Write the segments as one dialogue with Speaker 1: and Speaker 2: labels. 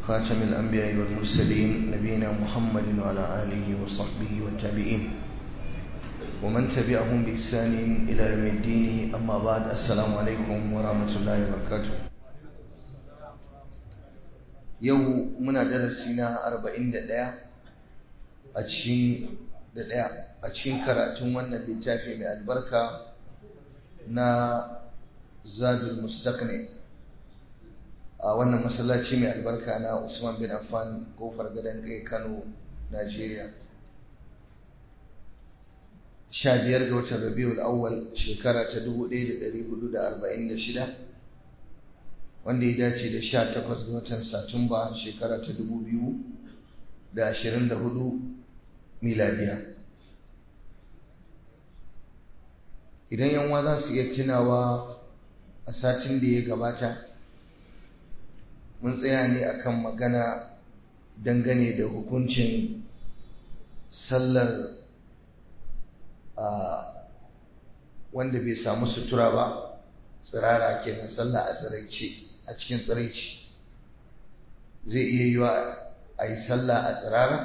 Speaker 1: خاتم الأنبياء والمرسلين نبينا محمد وعلى آله وصحبه والتابعين ومن تبعهم بإحسان إلى يوم الدين أما بعد السلام عليكم ورحمة الله وبركاته yau muna darasi na 41 a cikin da daya a cikin karatun wannan littafi mai albarka na zadul mustaqni a wannan masallaci mai albarka na Usman bin Affan kofar gadon kai Kano Najeriya 15 ga watan Rabiul Awwal shekara ta 1446 wanda ya dace da sha takwas ga watan satumba shekara ta dubu biyu da ashirin da hudu miladiya idan yanwa za su iya tunawa a satin da ya gabata mun tsaya ne akan magana dangane da hukuncin sallar wanda bai samu sutura ba tsirara kenan sallah a tsiraice a cikin tsiraici zai iya yi wa a yi sallah a tsirara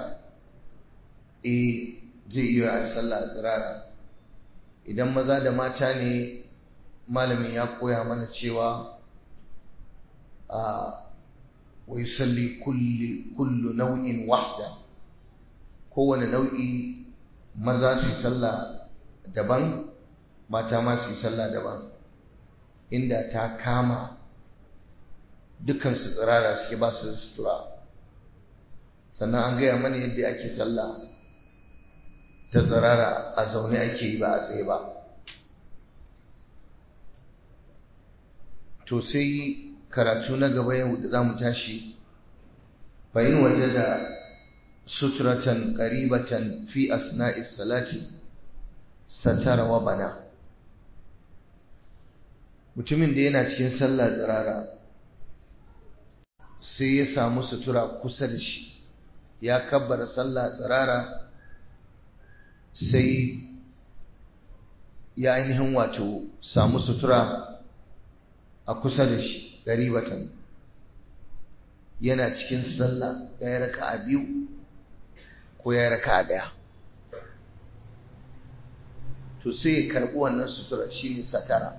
Speaker 1: eh zai iya a yi sallah a tsirara idan maza da mata ne malamin ya koya mana cewa a wai salli kullu nau'in wahda kowane nau'i maza su yi sallah daban mata ma su yi sallah daban inda ta kama dukansu tsirara suke ba su sutura sannan an gaya mana yadda ake sallah ta tsirara a zaune ake yi ba a tsaye ba to sai karatu na gaba yau da za mu tashi bayin waje da suturatan ƙaribatan fi asna'is salati satara wa bana mutumin da yana cikin sallah tsirara sai ya samu sutura kusa da shi ya kabbara sallah tsirara sai ya ainihin wato samu sutura a kusa da shi garibatan yana cikin sallah ya yi raka a biyu ko ya yi raka a ɗaya to sai ya karɓi wannan sutura shine satara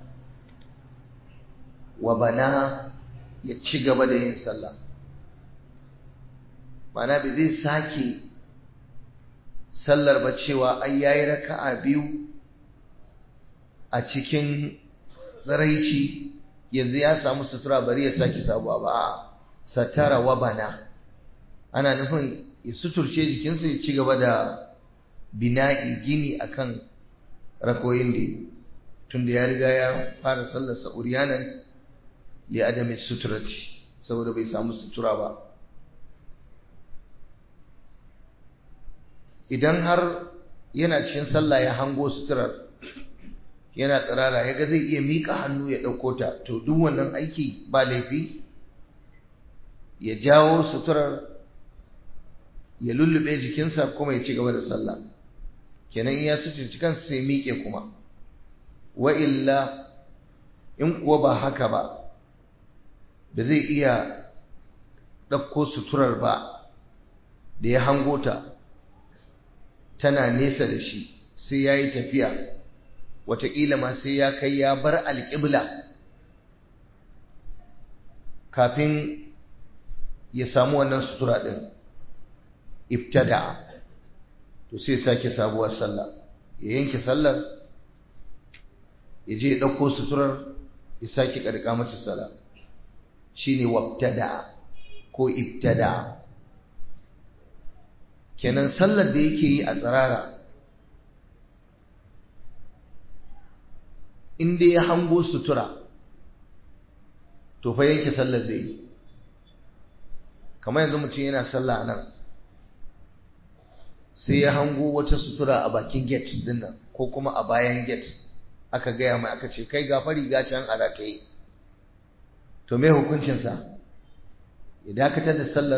Speaker 1: wa bana ya ci gaba da yin sallah mana bai zai sake sallar ba cewa ai yayi raka'a biyu a cikin tsaraici yanzu ya samu sutura bari ya sake sabuwa ba satara wa bana ana nufin ya suturce jikinsa ya ci gaba da bina'i gini akan rakoyin da tunda ya riga ya fara sallar sa'uriyanan li adami suturati saboda bai samu sutura ba idan har yana cikin sallah ya hango suturar yana tsirara ya ga zai iya miƙa hannu ya ɗauko ta to duk wannan aiki ba laifi ya jawo suturar ya lullube jikinsa kuma ya ci gaba da sallah kenan ya suturci kansa sai miƙe kuma wa illa in kuwa ba haka ba da zai iya ɗauko suturar ba da ya hango ta tana nesa da shi sai ya yi tafiya wataƙila ma sai ya kai ya bar alƙibla kafin ya samu wannan sutura ɗin ibtada to sai sake sabuwar sallah ya yanke sallar ya je ya ɗauko suturar ya sake ƙarƙa mata sallah shine wabtada ko ibtada kenan sallar da yake yi a tsirara inda ya hango sutura to fa yanke sallar zai yi kamar yanzu mutum yana sallah nan sai ya hango wata sutura a bakin gate din nan ko kuma a bayan gate aka gaya mai aka ce kai gafari ga can a rataye to me hukuncinsa ya dakatar da sallar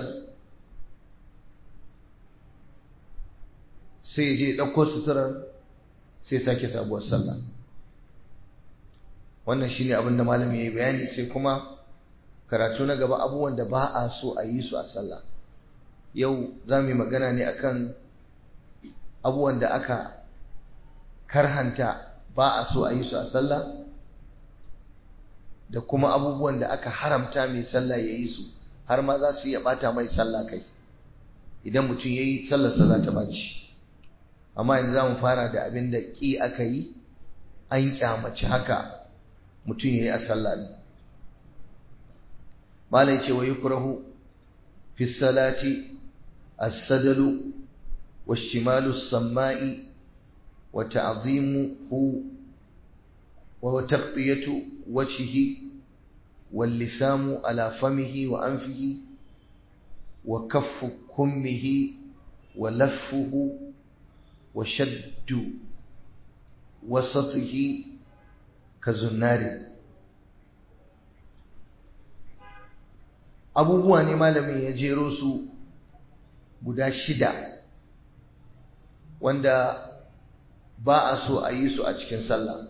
Speaker 1: sai je ɗauko suturar sai sake sabuwar sallah wannan shine abin da malami ya yi bayani sai kuma karatu na gaba abubuwan da ba a so a yi su a sallah yau za mu yi magana ne akan abubuwan da aka karhanta ba a so a yi su a sallah da kuma abubuwan da aka haramta mai sallah ya yi su har ma za su iya bata mai sallah kai idan mutum ya yi sallarsa za ta baci amma yanzu za mu fara da abin da ƙi aka yi an kyamaci haka mutum ya yi a sallah ne malai ce wa yi kurahu fi salati as-sadalu wa shimalu samma'i wa ta'zimuhu wa taqtiyatu wajhihi wal lisamu ala famihi wa anfihi wa kaffu kummihi wa laffuhu wa shaddu wasatihi ka zunnari abubuwa ne malamin ya jero su guda shida wanda ba a so a yi su a cikin sallah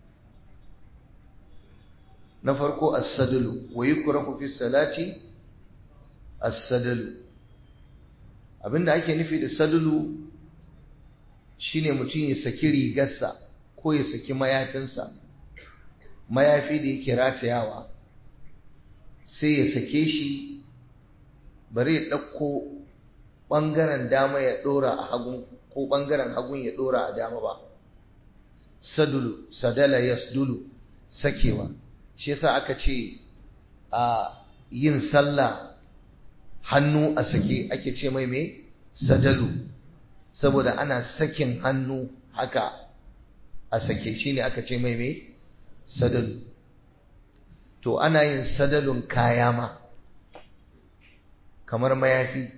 Speaker 1: na farko as-sadalu wa yukrahu fi salati as-sadalu abinda ake nufi da sadalu shine mutum ya saki rigarsa ko ya saki mayafinsa mayafi da yake ratayawa sai ya sake shi bari ya ɗauko ɓangaren dama ya ɗora a hagun ko ɓangaren hagun ya ɗora a dama ba sadulu sadala yasdulu sakewa shi yasa aka ce a yin sallah hannu a sake ake ce mai mai sadalu saboda ana sakin hannu haka a sake shi ne aka ce mai mai sadalu to ana yin sadalun kaya ma kamar mayafi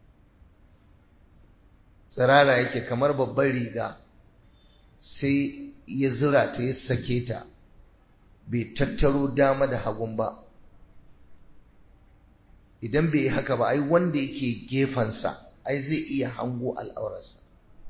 Speaker 1: tsirara yake kamar babban riga sai ya zura ta ya sake ta bai tattaro dama da hagun ba idan bai yi haka ba ai wanda yake gefensa ai zai iya hango al'aurarsa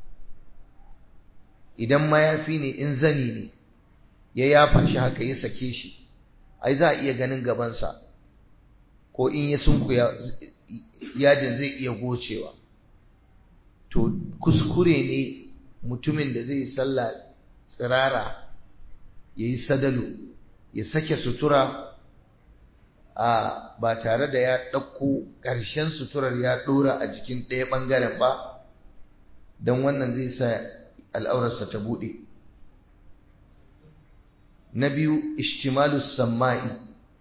Speaker 1: idan mayafi ne in zani ne ya yafa shi haka ya sake shi ai za a iya ganin gabansa ko in ya sunku yadin zai iya gocewa to kuskure ne mutumin da zai sallah tsirara ya yi sadalu ya sake sutura a ba tare da ya ɗauko ƙarshen suturar ya ɗora a jikin ɗaya ɓangaren ba don wannan zai sa al'aurarsa ta buɗe na biyu ishtimalu samma'i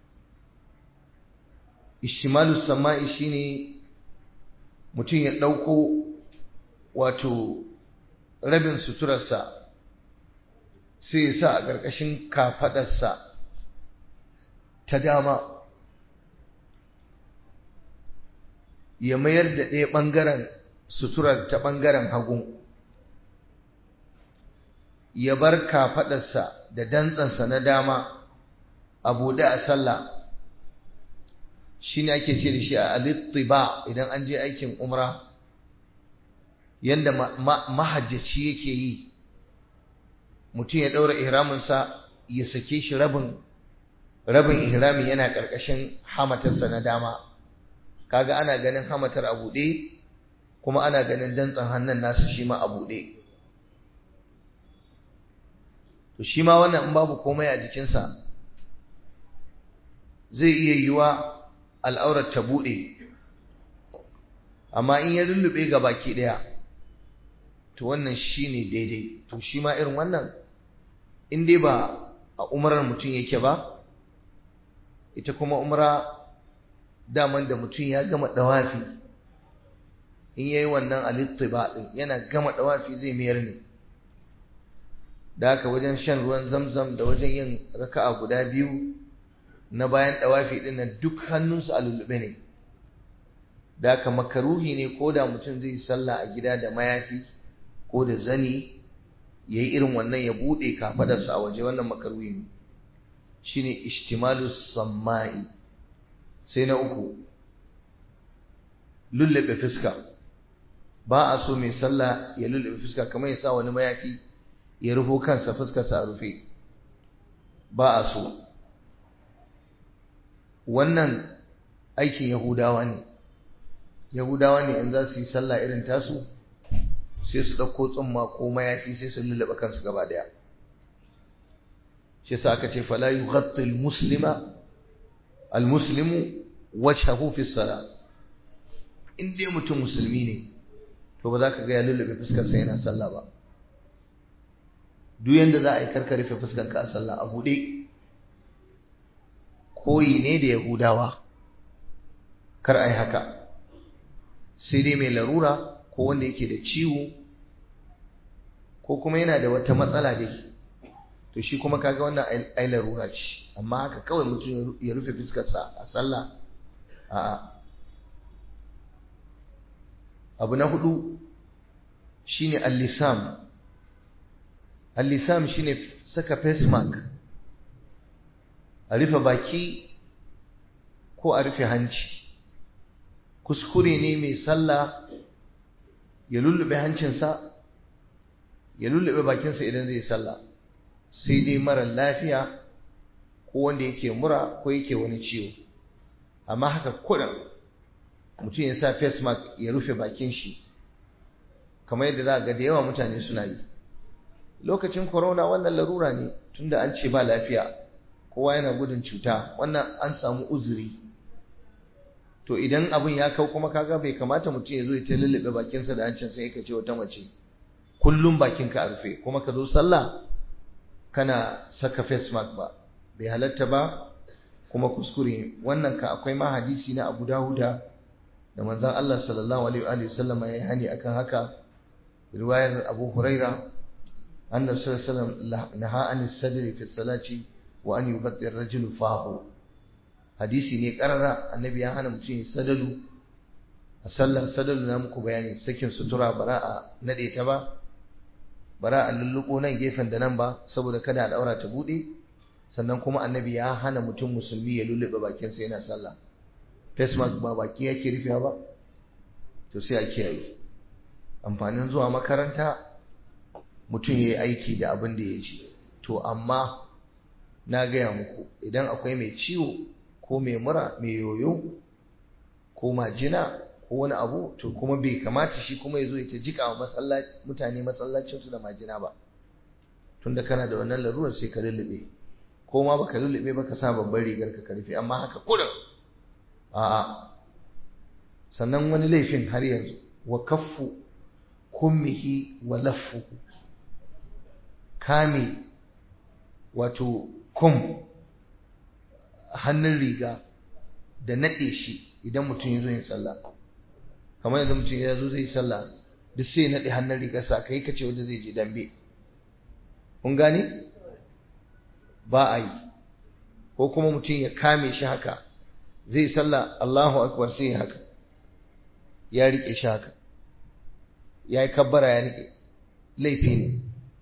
Speaker 1: ishtimalu samma'i shine mutum ya ɗauko wato rabin suturarsa sai ya sa a ƙarƙashin kafaɗarsa ta dama ya mayar da ɗaya ɓangaren suturar ta ɓangaren hagu ya bar kafaɗarsa da dantsansa na dama a buɗe a sallah shi ne ake ce da shi a alittiba idan an je aikin umra yadda mahajjaci yake yi mutum ya ɗaura ihraminsa ya sake shi rabin rabin ihrami yana ƙarƙashin hamatarsa na dama kaga ana ganin hamatar a buɗe kuma ana ganin dantsan hannun nasu shi ma a buɗe to shi ma wannan in babu komai a jikinsa zai iya yiwa al'aurar ta buɗe amma in ya lullube ga baki ɗaya to wannan shi ne daidai to shi ma irin wannan in dai ba a umarar mutum yake ba ita kuma umra daman da mutum ya gama ɗawafi in ya yi wannan alittiba ɗin yana gama ɗawafi zai mayar ne da haka wajen shan ruwan zamzam da wajen yin raka'a guda biyu na bayan ɗawafi ɗin nan duk hannunsu a lullube ne da haka makaruhi ne ko da mutum zai sallah a gida da mayafi ko da zani ya yi irin wannan ya buɗe kafadarsa a waje wannan makaruhi ne shi ne ishtimalu samma'i sai na uku lullube fuska ba a so mai sallah ya lullube fuska kamar ya sa wani mayafi ya rufo kansa fuskarsa a rufe ba a so wannan aikin yahudawa ne yahudawa ne in za su yi sallah irin tasu sai su ɗauko tsumma ko mayafi sai su lullaba kansu gaba daya shi sa aka ce fala yughatti almuslima almuslimu wajhahu fi salah in dai mutum musulmi ne to ba za ka ga ya lullube fuskar sa yana sallah ba duk yanda za a yi karka rufe fuskar ka a sallah a buɗe koyi ne da yahudawa kar a yi haka sai dai mai larura ko wanda yake da ciwo ko kuma yana da wata matsala dai to shi kuma kaga wannan ai larura ce amma haka kawai mutum ya rufe fuskarsa a sallah a'a abu na hudu shine al-lisam al-lisam shine saka face mask a rufe baki ko a rufe hanci kuskure ne mai sallah ya lullube hancinsa ya lullube bakinsa idan zai sallah sai dai mara lafiya ko wanda yake mura ko yake wani ciwo amma haka kurin mutum ya sa face mask ya rufe bakin shi kamar yadda za ga da yawa mutane suna yi lokacin corona wannan larura ne tunda an ce ba lafiya kowa yana gudun cuta wannan an samu uzuri to idan abin ya kau kuma kaga bai kamata mutum ya zo ya ta lullube bakinsa da hancin sai ka ce wata mace kullum bakinka a rufe kuma ka zo sallah kana saka face mask ba bai halatta ba kuma kuskure wannan ka akwai ma hadisi na Abu Dawuda da manzon Allah sallallahu alaihi wa sallam ya hani akan haka riwayar Abu Huraira annabi sallallahu alaihi wasallam naha an sadri fi salati wa an yubatti ar-rajulu fahu hadisi ne karara annabi ya hana mutum sadalu a sallar sadalu na muku bayani sakin sutura bara a nade ta ba bara a lulluko nan gefen da nan ba saboda kada a daura ta bude sannan kuma annabi ya hana mutum musulmi ya lullube bakinsa yana sallah face mask ba baki yake rufewa ba to sai a kiyaye amfanin zuwa makaranta mutum ya yi aiki da abin da ya ji to amma na gaya muku idan akwai mai ciwo ko mai mura mai yoyo ko majina ko wani abu to kuma bai kamata shi kuma ya zo ya ta jika wa mutane masallacinsu da majina ba tunda kana da wannan larurar sai ka lullube ko ma baka lullube baka sa babban rigar ka karfe amma haka kurin a'a sannan wani laifin har yanzu wa kaffu kummihi wa laffu kame wato kum hannun riga da naɗe shi idan mutum ya zo yin sallah kamar yadda mutum ya zo zai yi sallah duk sai ya naɗe hannun rigarsa kai kace wanda zai je dambe kun gane ba a yi ko kuma mutum ya kame shi haka zai sallah Allahu akbar sai haka ya rike shi haka ya yi kabbara ya rike laifi ne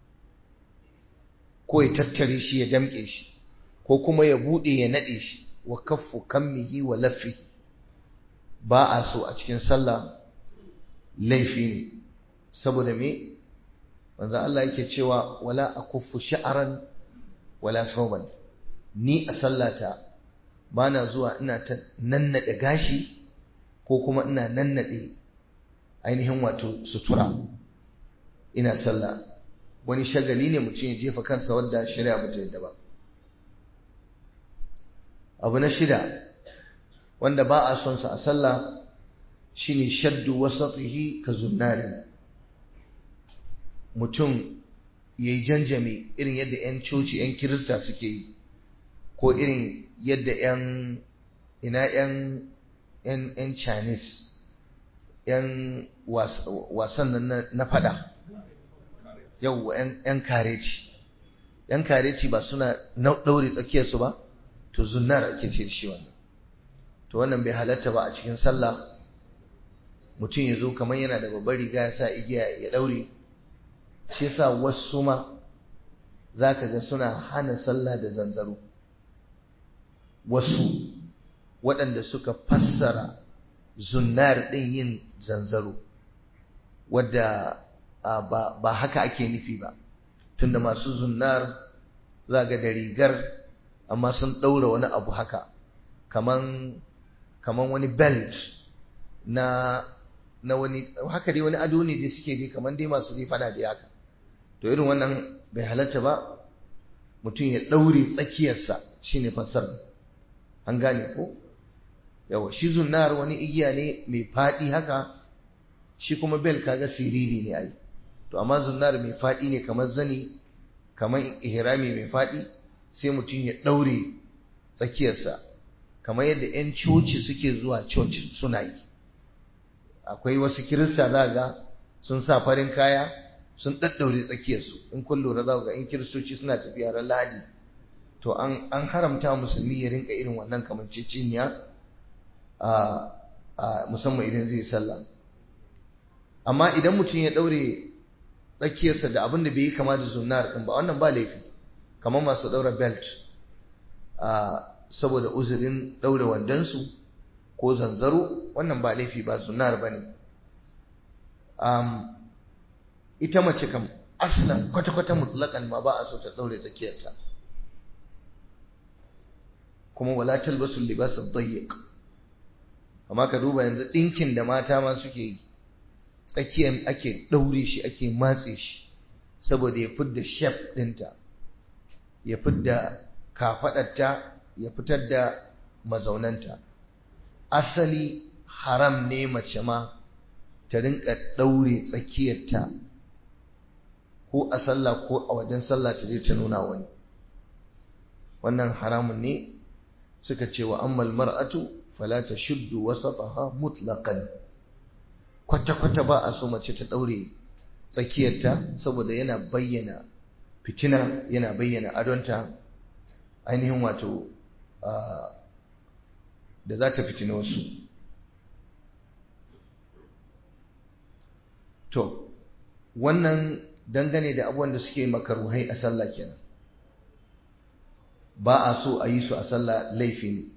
Speaker 1: ko ya tattare shi ya damke shi ko kuma ya bude ya nade shi wa kaffu kammihi wa laffi ba a so a cikin sallah laifi ne saboda me manzo Allah yake cewa wala akuffu sha'ran wala sauban ni a sallata bana zuwa ina ta nannade gashi ko kuma ina nannade ainihin wato sutura ina sallah wani shagali ne mutum ya jefa kansa wadda shari'a ba ta yadda ba abu na shida wanda ba a son sa a sallah shine shaddu wasatihi ka zunnari mutum yayi janjame irin yadda yan coci yan kirista suke yi ko irin yadda yan ina yan yan yan chinese yan wasan nan na fada yau yan kareci yan kareci ba suna ɗaure tsakiyarsu ba to zunnar ake ce shi wannan to wannan bai halatta ba a cikin sallah mutum ya zo kamar yana da babbar riga ya sa igiya ya ɗaure shi yasa wasu ma za ka ga suna hana sallah da zanzaro wasu waɗanda suka fassara zunnar ɗin yin zanzaro wadda ba haka ake nufi ba tunda masu zunnar za ga da rigar amma sun ɗaura wani abu haka kaman kaman wani belt na na wani haka dai wani ado ne da suke dai kaman dai masu dai fada da haka to irin wannan bai halatta ba mutum ya daure tsakiyarsa shine fasar an gane ko yawa shi zunnar wani igiya ne mai fadi haka shi kuma bel kaga siriri ne ai to amma zunnar mai fadi ne kamar zani kamar ihrami mai fadi sai mutum ya daure tsakiyarsa kamar yadda 'yan coci suke zuwa coci suna yi akwai wasu kirista za ga sun sa farin kaya sun ɗaɗɗaure tsakiyarsu in kun lura za ga in kiristoci suna tafiya ran lahadi to an haramta musulmi ya rinka irin wannan kamanceceniya a musamman idan zai sallah amma idan mutum ya ɗaure tsakiyarsa da abin da bai yi kama da zunnar ɗin ba wannan ba laifi kamar masu ɗaura belt saboda uzurin ɗaure wandonsu ko zanzaro wannan ba laifi ba zunar ba ne ita mace kam aslan kwata-kwata mutlaƙan ma ba a so ta ɗaure tsakiyarta kuma wala talbasu libasa dayyiq amma ka duba yanzu ɗinkin da mata ma suke yi tsakiyar ake ɗaure shi ake matse shi saboda ya fidda shef ɗinta ya fidda kafaɗarta ya fitar da mazaunanta asali haram ne mace ma ta rinka ɗaure tsakiyarta ko a sallah ko a wajen sallah ta je ta nuna wani wannan haramun ne suka ce wa ammal mar'atu fala tashuddu wasataha mutlaqan kwata-kwata ba a so mace ta ɗaure tsakiyarta saboda yana bayyana fitina yana bayyana adonta ainihin wato da za ta fitina wasu to wannan dangane da abubuwan da suke makaruhai a sallah kenan ba a so a yi su a sallah laifi ne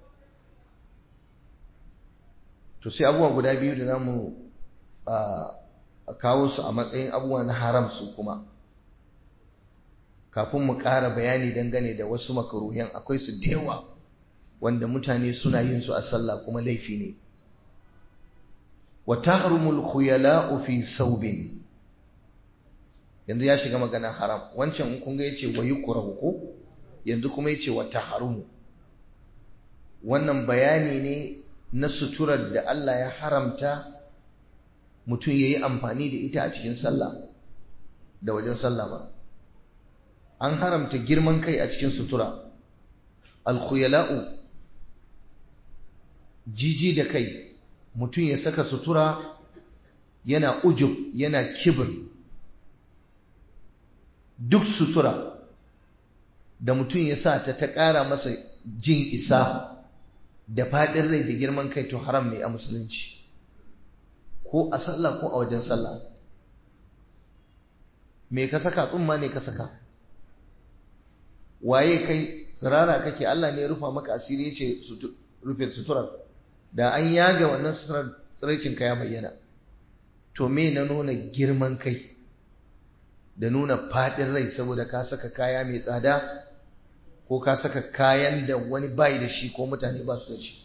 Speaker 1: to sai abubuwa guda biyu da zamu a kawo su a matsayin abubuwa na haram su kuma kafin mu ƙara bayani dangane da wasu makaruhan akwai su da yawa wanda mutane suna yin su a sallah kuma laifi ne wa tahrumul khuyala'u fi saubin yanzu ya shiga magana haram wancan in kun ga yace wa yukrahu ko yanzu kuma yace wa tahrumu wannan bayani ne na suturar da Allah ya haramta mutum yayi amfani da ita a cikin sallah da wajen sallah ba an haramta girman kai a cikin sutura al-khuyala'u jiji da kai mutum ya saka sutura yana ujub yana kibir duk sutura da mutum ya sa ta ta ƙara masa jin isa da faɗin rai da girman kai to haram ne a musulunci ko a sallah ko a wajen sallah me ka saka tsumma ne ka saka waye kai tsirara kake Allah ne ya rufa maka asiri ya ce rufe suturar da an yaga wannan suturar tsiraicinka ya bayyana to me na nuna girman kai da nuna faɗin rai saboda ka saka kaya mai tsada ko ka saka kayan da wani bai da shi ko mutane ba su da shi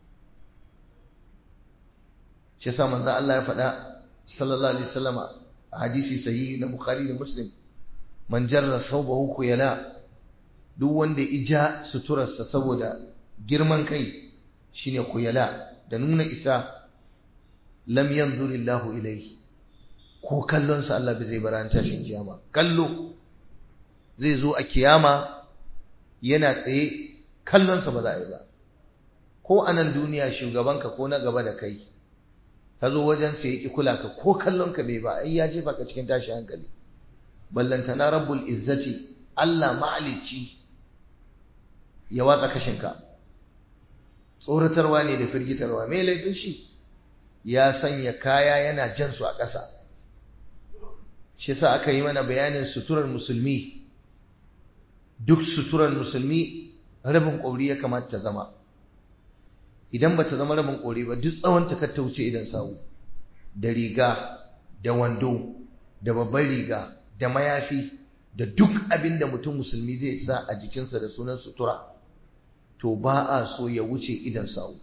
Speaker 1: shi yasa manzo Allah ya faɗa sallallahu alaihi wasallama a hadisi sahihi na Bukhari da Muslim man jarra sawbahu kuyala duk wanda ya ija suturarsa saboda girman kai shine kuyala da nuna isa lam yanzurillahu ilayhi ko kallonsa Allah bai zai baran tashin kiyama kallo zai zo a kiyama yana tsaye kallonsa ba za a yi ba ko a nan duniya shugabanka ko na gaba da kai ka zo wajen sa ya kula ka ko kallonka bai ba ai ya jefa ka cikin tashi hankali ballantana rabbul izzati Allah ma'alici ya watsa kashinka tsoratarwa ne da firgitarwa mai laifin shi ya sanya kaya yana jan su a ƙasa shi sa aka yi mana bayanin suturar musulmi duk suturar musulmi rabin ƙauri ya kamata ta zama idan ba ta zama rabin ƙauri ba duk tsawon ta ta wuce idan sawu da riga da wando da babban riga da mayafi da duk abin da mutum musulmi zai sa a jikinsa da sunan sutura to ba a so ya wuce idan sawu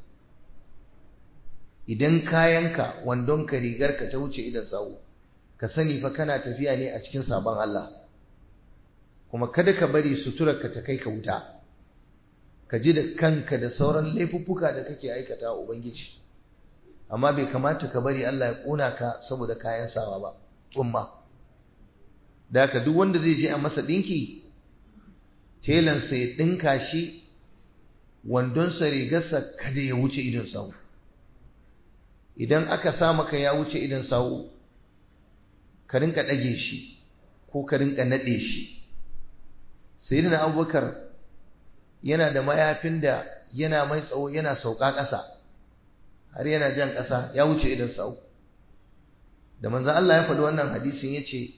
Speaker 1: idan kayanka wandonka rigarka ta wuce idan sawu ka sani fa kana tafiya ne a cikin sabon Allah kuma kada ka bari suturarka ta kai ka wuta ka ji da kanka da sauran laifuffuka da kake aikata wa ubangiji amma bai kamata ka bari Allah ya ƙona ka saboda kayan sawa ba tsumma da haka duk wanda zai je a masa ɗinki telansa ya ɗinka shi wandonsa rigarsa kada ya wuce idon sawu idan aka sa maka ya wuce idon sawu ka rinka ɗage shi ko ka rinka naɗe shi sayyidina abubakar yana da mayafin da yana mai tsawo yana sauka ƙasa har yana jan ƙasa ya wuce idon sawu da manzon Allah ya faɗi wannan hadisin yace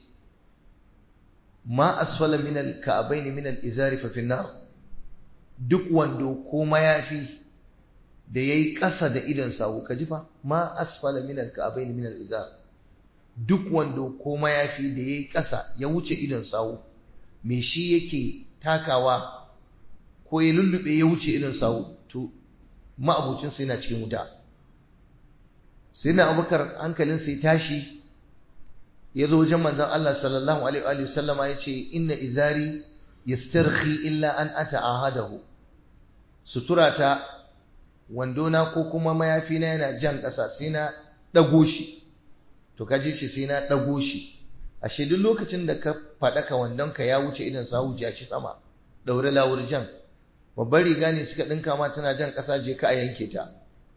Speaker 1: ma asfala min al-ka'bayn min al-izari fa fi nar duk wando ko mayafi da yayi ƙasa da idon sawu ka ji fa ma asfala min al-ka'bayn min al-izar duk wando ko mayafi da yayi ƙasa ya wuce idon sawu me shi yake takawa ko ya lullube ya wuce idon sawu to ma'abucin sa yana cikin wuta sai na abubakar hankalin sai tashi ya zo wajen manzon Allah sallallahu alaihi wa sallama ya ce inna izari yastarhi illa an ata ahadahu suturata wandona ko kuma mayafi na yana jan ƙasa sai na ɗago shi to kaji ce sai na ɗago shi ashe duk lokacin da ka faɗaka wandonka ya wuce idan sa wuce shi sama ɗaure lawur jan babbar riga ne suka ɗinka ma tana jan ƙasa je ka a yanke ta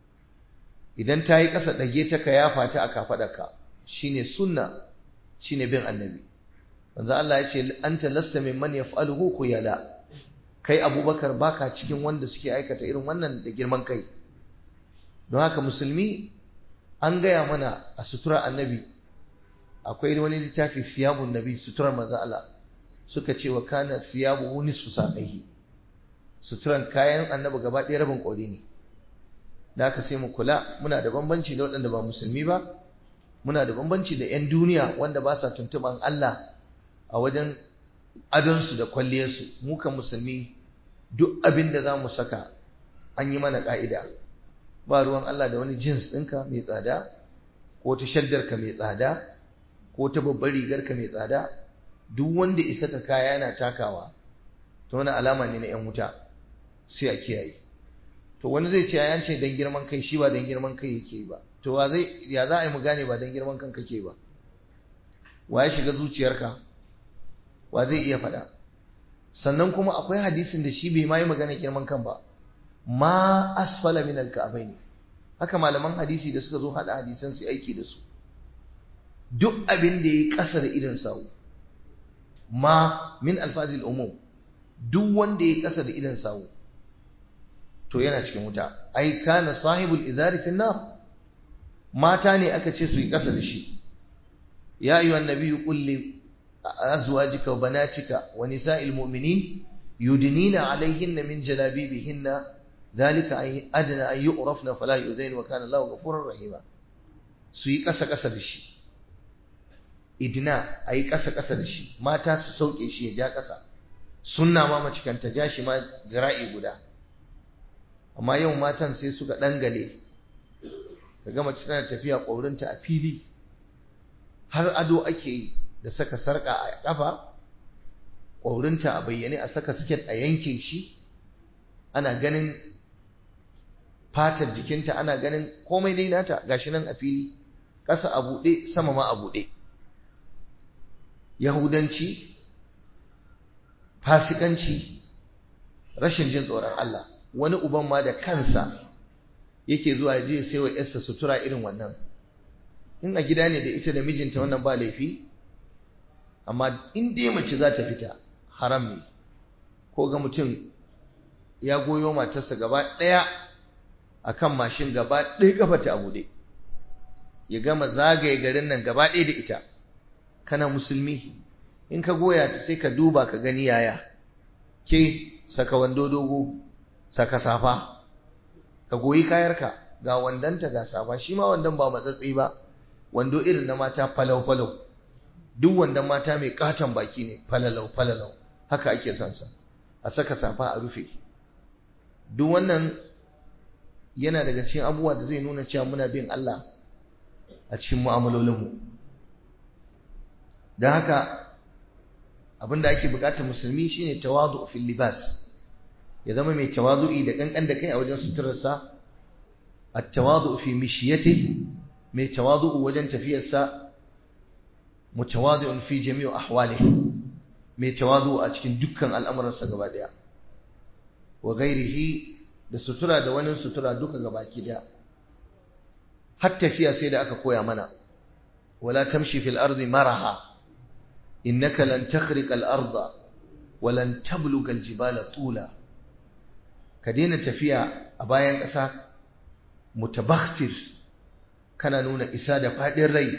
Speaker 1: idan ta yi ƙasa ɗage ta ka yafa ta a kafaɗarka shine sunna shine bin annabi manzo Allah ya ce anta lasta mimman yaf'aluhu khuyala kai abubakar baka cikin wanda suke aikata irin wannan da girman kai don haka musulmi an gaya mana a sutura annabi akwai wani littafi siyabun nabi suturar manzo Allah suka ce wa kana siyabu nisfu saqaihi suturan kayan annabi gaba ɗaya rabin ƙori ne da haka sai mu kula muna da bambanci da waɗanda ba musulmi ba muna da bambanci da 'yan duniya wanda ba sa tuntuɓan Allah a wajen adonsu da kwalliyarsu mu kan musulmi duk abin da za mu saka an yi mana ƙa'ida ba ruwan Allah da wani jins ɗinka mai tsada ko ta shaddarka mai tsada ko ta babbar rigarka mai tsada duk wanda isa ka kaya yana takawa ta wani alama ne na 'yan wuta sai a kiyaye to wani zai ce ya ce dan girman kai shi ba dan girman kai yake ba to wa zai ya za a yi mu gane ba dan girman kan kake ba wa ya shiga zuciyarka wa zai iya faɗa sannan kuma akwai hadisin da shi bai ma yi magana girman kan ba ma asfala min alka'abaini haka malaman hadisi da suka zo hada hadisan su aiki da su duk abin da yayi ƙasa da idan sawu ma min alfazil umum duk wanda yayi ƙasa da idan sawu to yana cikin wuta ai kana sahibul izari fi nar mata ne aka ce su yi ƙasa da shi ya ayyuhan nabiyyu qul li azwajika wa banatika wa nisa'il mu'minin yudnina alayhinna min jalabibihinna dhalika ay adna an yu'rafna fala yuzain wa kana Allahu ghafurur rahima su yi ƙasa ƙasa da shi idina ayi ƙasa ƙasa da shi mata su sauke shi ya ja ƙasa sunna ma mace kan ta ja shi ma zira'i guda amma yau matan sai suka dangale ka gama tana tafiya ƙwaurinta a fili har ado ake yi da saka sarƙa a ƙafa ƙwaurinta a bayyane a saka siket a yanke shi ana ganin fatar jikinta ana ganin komai dai nata gashi nan a fili ƙasa a buɗe sama ma a buɗe yahudanci fasikanci rashin jin tsoron Allah wani uban ma da kansa yake zuwa ya je sai wa yarsa sutura irin wannan in a gida ne da ita da mijinta wannan ba laifi amma in dai mace za ta fita haram ne ko ga mutum ya goyo matarsa gaba ɗaya a kan mashin gaba ɗaya kafa ta abu ya gama zagaye garin nan gaba ɗaya da ita kana musulmi in ka goya ta sai ka duba ka gani yaya ke saka wando dogo saka safa ka goyi kayarka ga wandanta ga safa shi ma wandan ba matsatsi ba wando irin na mata falau falau duk wandan mata mai katon baki ne falalau falalau haka ake son sa a saka safa a rufe duk wannan yana daga cikin abubuwa da zai nuna cewa muna bin Allah a cikin mu'amalolinmu don haka abinda ake bukatar musulmi shine tawadu fil libas ya zama mai tawadu'i da kankan da kai a wajen suturarsa at-tawadu fi mishiyati mai tawadu'u wajen tafiyarsa mutawadi'un fi jami'u ahwalihi mai tawadu a cikin dukkan al'amuransa gaba daya wa ghairihi da sutura da wani sutura duka gabaki daya har tafiya sai da aka koya mana wala tamshi fil ardi maraha innaka lan takhriqa al arda wa lan tabluga al jibala tula ka daina tafiya a bayan ƙasa mutabakhtir kana nuna isa da fadin rai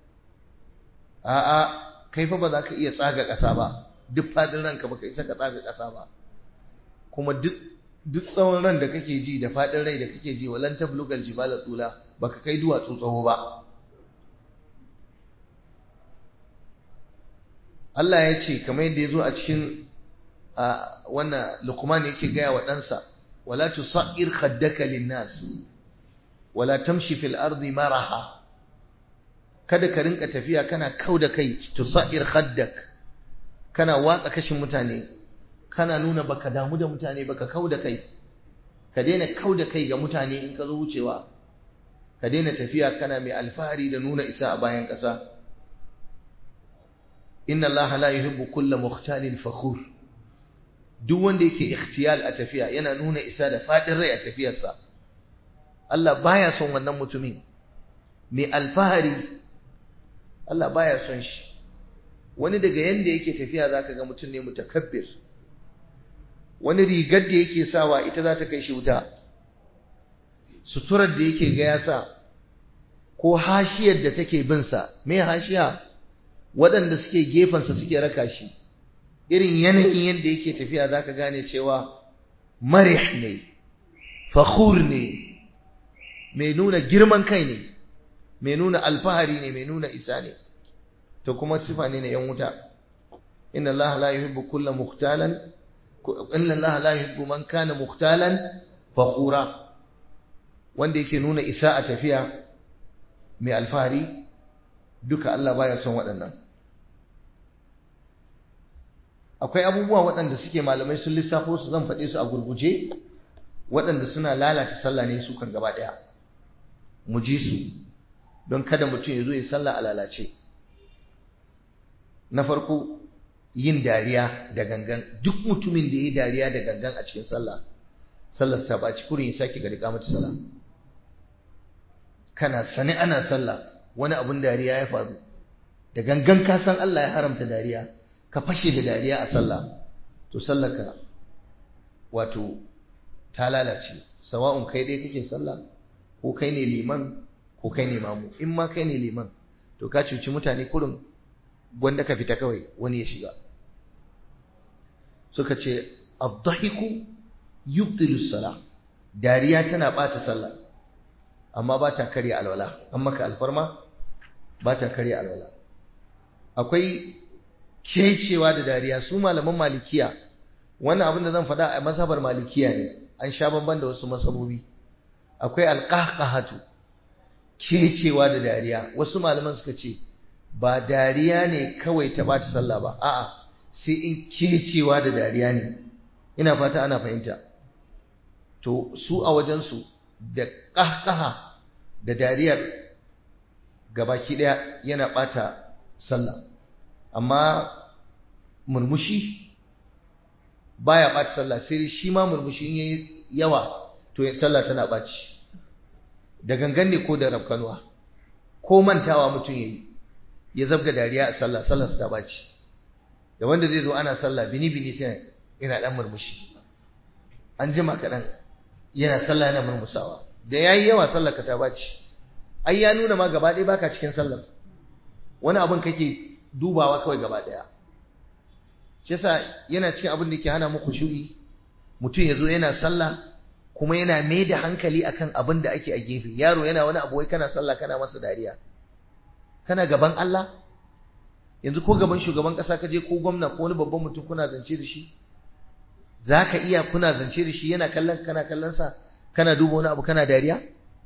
Speaker 1: a'a kai fa ba za ka iya tsaga ƙasa ba duk fadin ranka baka isa ka tsaga ƙasa ba kuma duk duk tsawon ran da kake ji da fadin rai da kake ji walan tablugal jibala tula baka kai duwatsu tsawo ba Allah ya ce kamar yadda ya zo a cikin wannan Luqman yake gaya wa ɗansa wala tusair khaddaka linnas wala tamshi fil ardi maraha kada ka rinka tafiya kana kauda kai tusair khaddak kana watsa kashin mutane kana nuna baka damu da mutane baka kauda kai ka daina kauda kai ga mutane in ka zo wucewa ka daina tafiya kana mai alfahari da nuna isa a bayan ƙasa inna allaha la yuhibbu kulla mukhtalin fakhur duk wanda yake ikhtiyal a tafiya yana nuna isa da fadin rai a tafiyarsa Allah baya son wannan mutumin mai alfahari Allah baya son shi wani daga yanda yake tafiya zaka ga mutum ne mutakabbir wani rigar da yake sawa ita za ta kai shi wuta suturar da yake ga ya sa ko hashiyar da take bin sa me hashiya waɗanda suke gefensa suke raka shi irin yanayin yadda yake tafiya zaka gane cewa marih ne fakhur ne mai nuna girman kai ne mai nuna alfahari ne mai nuna isa ne to kuma sifa ne na yan wuta inna allaha la yuhibbu kulla mukhtalan inna allaha la yuhibbu man kana mukhtalan fakhura wanda yake nuna isa a tafiya mai alfahari duka Allah baya son waɗannan akwai abubuwa waɗanda suke malamai sun lissafo su zan faɗe su a gurguje waɗanda suna lalata sallah ne su kan gaba ɗaya mu ji su don kada mutum ya zo ya sallah a lalace na farko yin dariya da gangan duk mutumin da ya yi dariya da gangan a cikin sallah sallar ta ɓaci kurin ya sake ga riƙa mata sallah kana sani ana sallah wani abun dariya ya faru da gangan ka san Allah ya haramta dariya ka fashe da dariya a sallah to sallaka wato ta lalace sawa'un kai dai kake sallah ko kai ne liman ko kai ne mamu in ma kai ne liman to ka cuci mutane kurin wanda ka fita kawai wani ya shiga suka ce ad-dahiku yubtilu salah dariya tana bata sallah amma ba ta karya alwala an maka alfarma ba ta karya alwala akwai kecewa da dariya su malaman malikiya wannan abin da zan faɗa a mazhabar malikiya ne an sha bamban da wasu masabobi akwai alqahqahatu kecewa da dariya wasu malaman suka ce ba dariya ne kawai ta bata sallah ba a'a sai in kecewa da dariya ne ina fata ana fahimta to su a wajensu da ƙahƙaha da dariyar gabaki ɗaya yana ɓata sallah amma murmushi baya ɓata sallah sai shi ma murmushi in yayi yawa to sallah tana ɓaci da gangan ne ko da rafkanuwa ko mantawa mutum yayi ya zabga dariya a sallah sallar ta ɓaci da wanda zai zo ana sallah bini bini sai yana ɗan murmushi an jima kaɗan yana sallah yana murmusawa da yayi yawa sallar ka ta baci ai ya nuna ma gaba ɗaya baka cikin sallar wani abin kake dubawa kawai gaba ɗaya shi yasa yana cikin abin da yake hana muku shuri mutum ya zo yana sallah kuma yana mai da hankali akan abin da ake a gefe yaro yana wani abu wai kana sallah kana masa dariya kana gaban Allah yanzu ko gaban shugaban ƙasa ka je ko gwamna ko wani babban mutum kuna zance da shi za ka iya kuna zance da shi yana kallon kana kallonsa kana duba wani abu kana dariya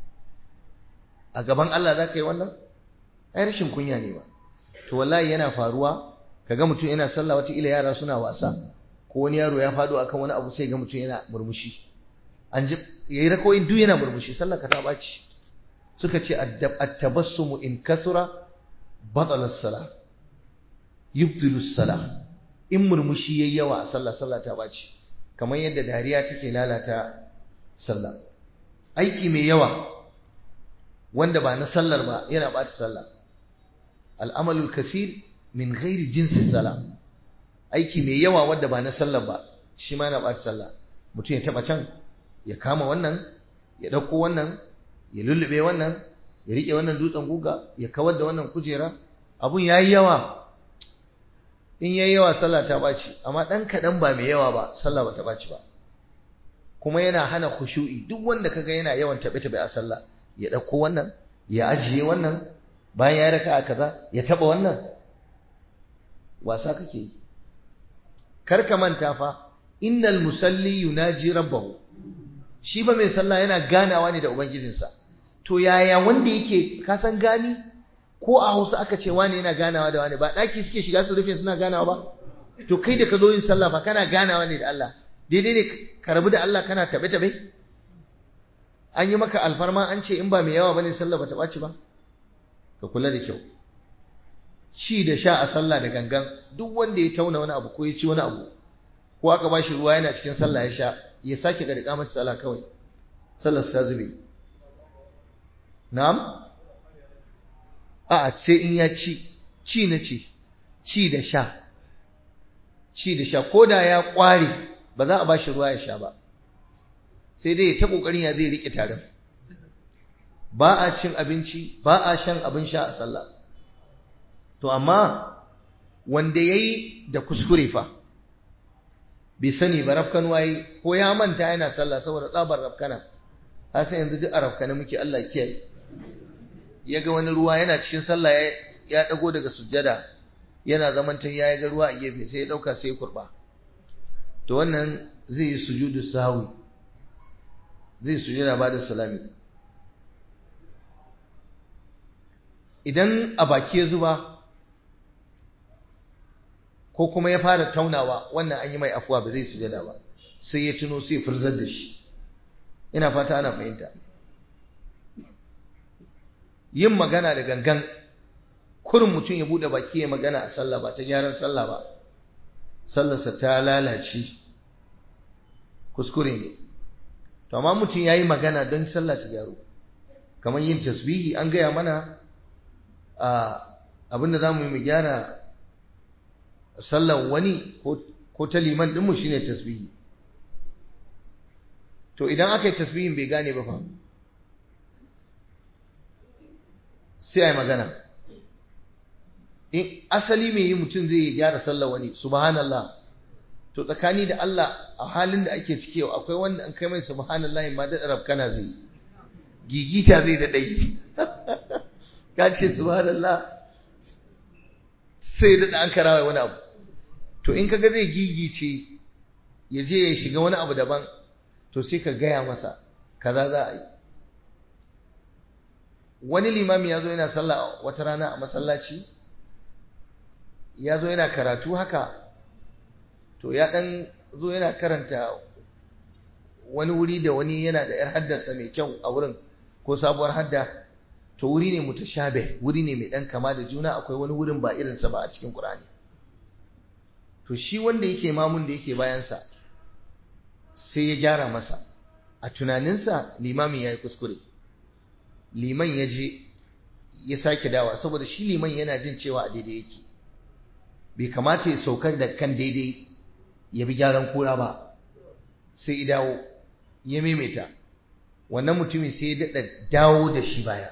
Speaker 1: a gaban Allah za ka yi wannan ai rashin kunya ne ba to wallahi yana faruwa kaga mutum yana sallah wata ila yara suna wasa ko wani yaro ya fado akan wani abu sai ga mutum yana murmushi an ji yayi rakoyin duk yana murmushi sallar ka ta baci suka ce at-tabassumu in kasura batala as-salah yubtilu as-salah in murmushi yayi yawa a sallah sallah ta baci kamar yadda dariya take lalata sallah aiki mai yawa wanda ba na sallar ba yana bata sallah al'amalul kasir min ghairi jinsi sallah aiki mai yawa wanda ba na sallar ba shi ma yana bata sallah mutum ya taba can ya kama wannan ya dauko wannan ya lullube wannan ya rike wannan dutsen guga ya kawar da wannan kujera abun yayi yawa in yayi yawa sallah ta baci amma dan kadan ba mai yawa ba sallah bata baci ba kuma yana hana khushu'i duk wanda kaga yana yawan tabe tabe a sallah ya dauko wannan ya ajiye wannan bayan ya raka kaza ya taba wannan wasa kake yi kar ka manta fa innal musalli yunaji rabbahu shi ba mai sallah yana ganawa ne da ubangijinsa to yaya wanda yake kasan gani ko a Hausa aka ce wani yana ganawa da wani ba daki suke shiga su rufe suna ganawa ba to kai da ka zo yin sallah fa kana ganawa ne da Allah daidai ne ka rabu da Allah kana tabe tabe an yi maka alfarma an ce in ba mai yawa bane sallah ba ta ɓaci ba ka kula da kyau ci da sha a sallah da gangan duk wanda ya tauna wani abu ko ya ci wani abu ko aka ba shi ruwa yana cikin sallah ya sha ya sake ga riƙa mata sallah kawai sallar ta zube na'am a'a sai in ya ci ci na ci ci da sha ci da sha ko da ya ƙware ba za a ba shi ruwa ya sha ba sai dai ta ƙoƙarin ya zai riƙe tarin ba a cin abinci ba a shan abin sha a sallah to amma wanda ya yi da kuskure fa bai sani ba rafkan waye ko ya manta yana sallah saboda tsabar rafkana sai yanzu duk a rafkana muke Allah kiyaye ya ga wani ruwa yana cikin sallah ya dago daga sujjada yana zaman ta ya ga ruwa a gefe sai ya dauka sai ya kurba to wannan zai yi sujudu sahwi zai sujjada ba da salami idan a baki ya zuba ko kuma ya fara taunawa wannan an yi mai afuwa ba zai sujada ba sai ya tuno sai furzar da shi ina fata ana fahimta yin magana da gangan kurin mutum ya bude baki ya magana a sallah ba ta gyaran sallah ba sallarsa ta lalace kuskure ne to amma mutum ya yi magana don sallah ta gyaru kamar yin tasbihi an gaya mana abinda za mu yi mu gyara sallan wani ko ta liman ɗinmu shine tasbihi to idan aka yi tasbihin bai gane ba fa sai a yi magana in asali mai yi mutum zai gyara sallan wani subhanallah to tsakani da Allah a halin da ake ciki yau akwai wanda an kai mai subhanallah ma da rabkana zai gigita zai da ɗai ka ce subhanallah sai da an karawa wani abu to in kaga zai gigice ya je ya shiga wani abu daban to sai ka gaya masa kaza za a yi wani limami ya zo yana sallah wata rana a masallaci ya zo yana karatu haka to ya dan zo yana karanta wani wuri da wani yana da 'yar haddarsa mai kyau a wurin ko sabuwar hadda to wuri ne mutashabih wuri ne mai dan kama da juna akwai wani wurin ba irinsa ba a cikin Qur'ani to shi wanda yake mamun da yake bayansa sai ya gyara masa a tunaninsa limamin ya yi kuskure liman ya je ya sake dawa saboda shi liman yana jin cewa a daidai yake bai kamata ya saukar da kan daidai ya bi gyaran kura ba sai ya dawo ya maimaita wannan mutumin sai ya daɗa dawo da shi baya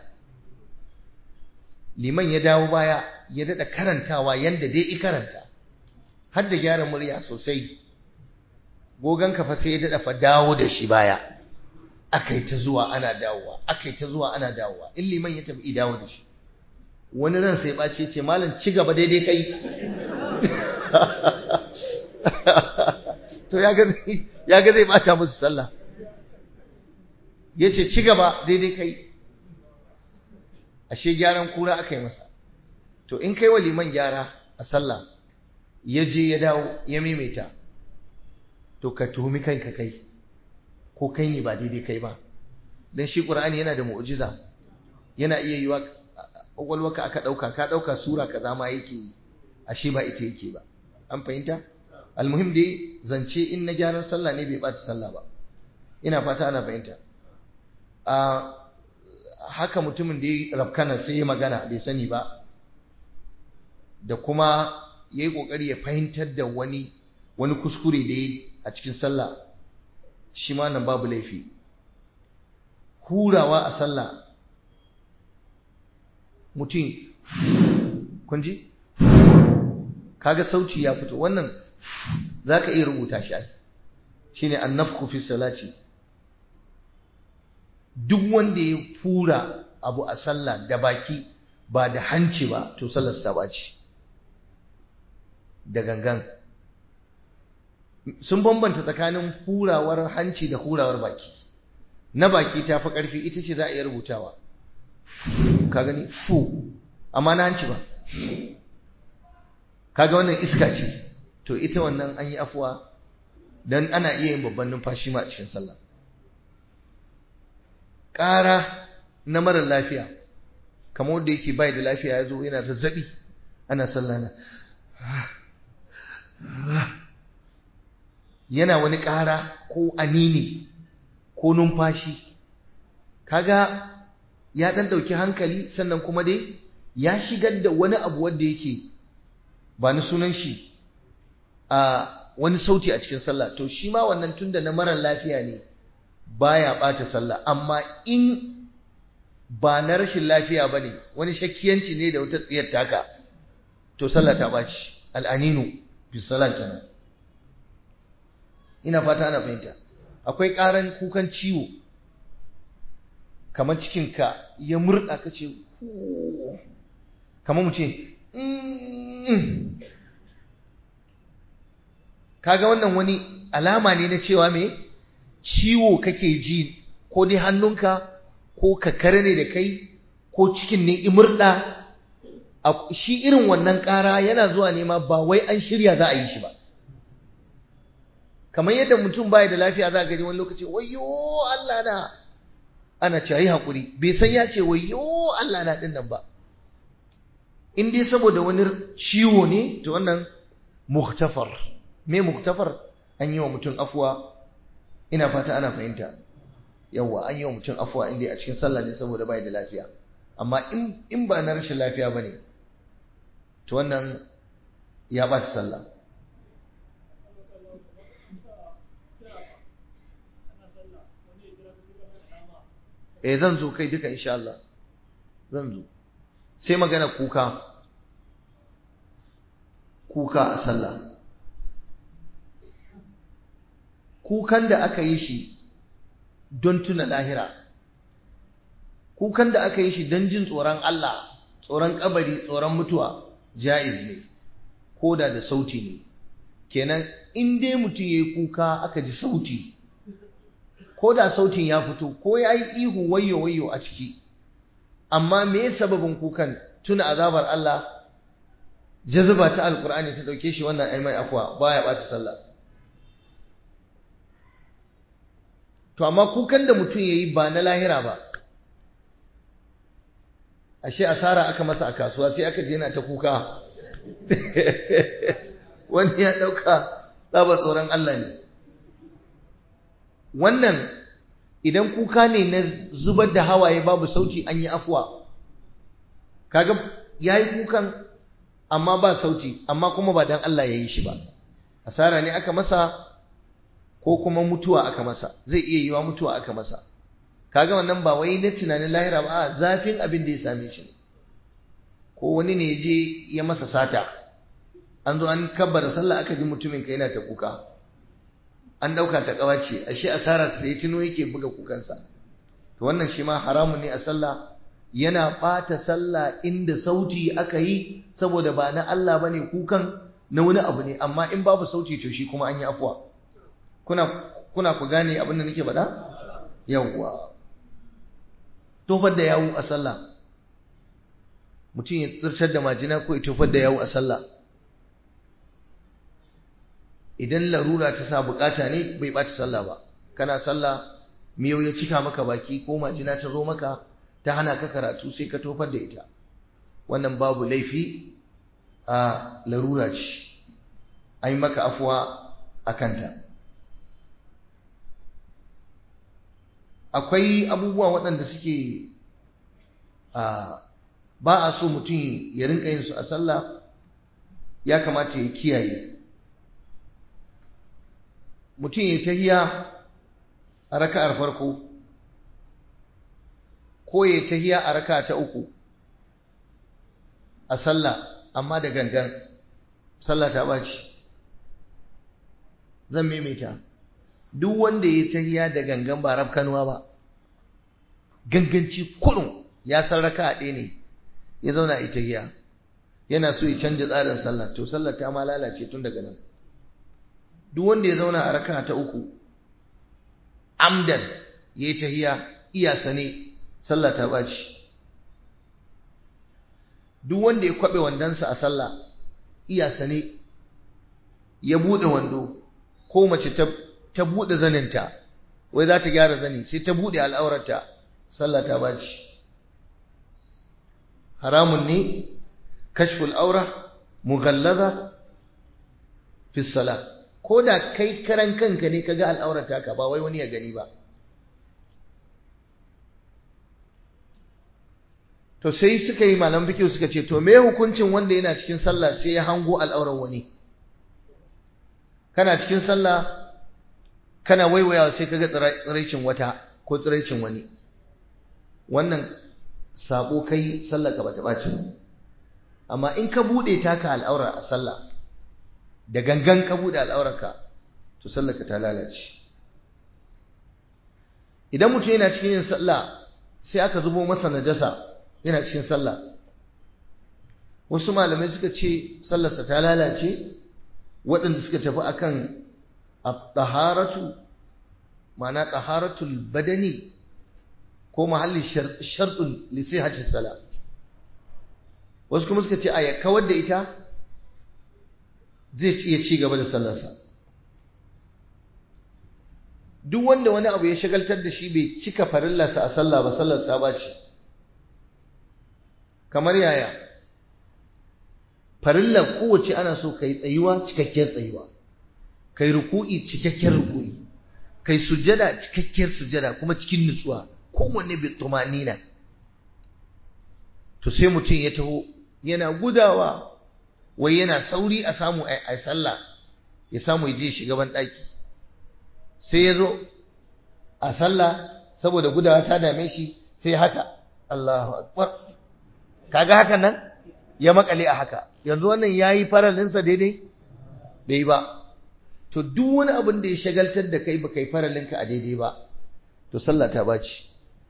Speaker 1: liman ya dawo baya ya daɗa karantawa yanda dai i karanta har da gyara murya sosai gogon kafa sai ya daɗa fa dawo da shi baya akai ta zuwa ana dawowa akai ta zuwa ana dawowa in liman ya tafi dawo da shi wani ran sai ɓace ce malam ci gaba daidai kai to ya ga zai bata musu sallah ya ce ci gaba daidai kai ashe gyaran kura aka yi masa to in kai wa liman gyara a sallah ya je ya dawo ya maimaita to ka tuhumi kanka kai ko kai ne ba daidai kai ba don shi ƙur'ani yana da mu'ujiza yana iya yiwa ƙwaƙwalwaka aka ɗauka ka ɗauka sura kaza ma yake yi ashe ba ita yake ba an fahimta almuhim dai zance in na gyaran sallah ne bai ɓata sallah ba ina fata ana fahimta a haka mutumin da ya rafkana sai ya magana bai sani ba da kuma ya yi ƙoƙari ya fahimtar da wani wani kuskure da ya a cikin sallah shi ma nan babu laifi hurawa a sallah mutum kunji kaga sauci ya fito wannan za ka iya rubuta shi shi ne annafku fi salati duk wanda ya fura abu a sallah da baki ba da hanci ba to sallar ta baci da gangan sun bambanta tsakanin hurawar hanci da hurawar baki na baki ta fi ƙarfi ita ce za a iya rubutawa ka gani fu amma na hanci ba kaga wannan iska ce to ita wannan an yi afuwa don ana iya yin babban numfashi ma a cikin sallah ƙara na marar lafiya kamar wanda yake bai da lafiya ya zo yana zazzabi ana sallah na yana wani ƙara ko anini ko numfashi kaga ya ɗan ɗauki hankali sannan kuma dai ya shigar da wani abu wanda yake ba ni sunan shi a wani sauti a cikin sallah to shi ma wannan tunda na marar lafiya ne baya ɓata sallah amma in ba na rashin lafiya ba ne wani shakkiyanci ne da wata tsiyar taka to sallah ta ɓaci al'aninu bisalah kenan ina fata ana fahimta akwai ƙaran kukan ciwo kamar cikinka ya murɗa ka ce kamar mu ce kaga wannan wani alama ne na cewa me ciwo kake ji ko dai hannunka ko kakare ne da kai ko cikin ne imurɗa shi irin wannan ƙara yana zuwa nema ba wai an shirya za a yi shi ba kamar yadda mutum baya da lafiya za a gani wani lokaci wayo Allah na ana cewa yi haƙuri bai san ya ce wayo Allah na ɗin nan ba in dai saboda wani ciwo ne to wannan muktafar me muktafar an yi wa mutum afuwa ina fata ana fahimta yawa an yi wa mutum afuwa inda a cikin sallah ne saboda bai da lafiya amma in ba na rashin lafiya ba ne to wannan ya ɓata sallah eh zan zo kai duka insha Allah zan zo sai magana kuka kuka a sallah kukan da aka yi shi don tuna lahira kukan da aka yi shi don jin tsoron Allah tsoron kabari tsoron mutuwa ja'iz ne ko da da sauti ne kenan in dai mutum ya yi kuka aka ji sauti ko da sautin ya fito ko ya yi ihu wayo wayo a ciki amma me sababin kukan tuna azabar Allah jazuba ta alkur'ani ta dauke shi wannan ai mai akwa baya bata sallah to amma kukan da mutum yayi ba na lahira ba ashe asara aka masa a kasuwa sai aka je yana ta kuka wani ya dauka tsaba tsoron Allah ne wannan idan kuka ne na zubar da hawaye babu sauti an yi afuwa kaga yayi kukan amma ba sauti amma kuma ba dan Allah ya yi shi ba asara ne aka masa ko kuma mutuwa aka masa zai iya yiwa mutuwa aka masa kaga wannan ba wai na tunanin lahira ba a zafin abin da ya same shi ko wani ne je ya masa sata an zo an kabbara sallah aka ji mutumin ka yana ta kuka an dauka ta kawace ashe asara sai tuno yake buga kukansa to wannan shi ma haramun ne a sallah yana ɓata sallah inda sauti aka yi saboda ba na Allah bane kukan na wani abu ne amma in babu sauti to shi kuma an yi afuwa kuna kuna ku gane abin da nake faɗa yawwa tofar da yawu a sallah mutum ya tsirtar da majina ko ya tofar da yawu a sallah idan larura ta sa bukata ne bai ɓata sallah ba kana sallah miyau ya cika maka baki ko majina ta zo maka ta hana ka karatu sai ka tofar da ita wannan babu laifi a larura ce an yi maka afuwa a kanta akwai abubuwa waɗanda suke ba a so mutum ya rinka yin su a sallah ya kamata ya kiyaye mutum ya tahiya a raka'ar farko ko ya tahiya a raka ta uku a sallah amma da gangan sallah ta baci zan maimaita duk wanda ya tahiya da gangan ba rafkanuwa ba ganganci kurun ya san raka ɗaya ne ya zauna a tahiya yana so ya canja tsarin sallah to sallah ta ma lalace tun daga nan duk wanda ya zauna a raka ta uku amdan ya yi tahiya iya sane sallah ta ɓaci duk wanda ya kwaɓe wandonsa a sallah iya sane ya buɗe wando ko mace ta buɗe zaninta wai za ta gyara zani sai ta buɗe al'aurarta sallah ta ɓaci haramun ne kashful aura mughallaza fi salah ko da kai karan kanka ne kaga al'aurata ka ba wai wani ya gani ba to sai suka yi malam fikihu suka ce to me hukuncin wanda yana cikin sallah sai ya hango al'auran wani kana cikin sallah kana waiwayawa sai kaga tsiraicin wata ko tsiraicin wani wannan sabo kai sallah ka bata baci amma in ka bude taka al'aura a sallah da gangan ka bude al'aurarka to sallar ka ta lalace idan mutum yana cikin yin sallah sai aka zubo masa najasa yana cikin sallah wasu malamai suka ce sallarsa ta lalace waɗanda suka tafi akan at-taharatu ma'ana taharatul badani ko mahalli shartun li sihhati salat wasu kuma suka ce a ya kawar da ita zai iya ci gaba da sallarsa duk wanda wani abu ya shagaltar da shi bai cika farillarsa a sallah ba sallarsa ba ce kamar yaya farillar kowace ana so ka yi tsayuwa cikakkiyar tsayuwa ka yi ruku'i cikakkiyar ruku'i ka yi sujada cikakkiyar sujada kuma cikin nutsuwa kowanne bai tumanina to sai mutum ya taho yana gudawa wai yana sauri a samu a sallah ya samu ya je shiga ban ɗaki sai ya zo a sallah saboda gudawa ta dame shi sai haka Allahu akbar kaga haka nan ya makale a haka yanzu wannan yayi faralinsa daidai bai ba to duk wani abin da ya shagaltar da kai baka yi faralinka a daidai ba to sallah ta baci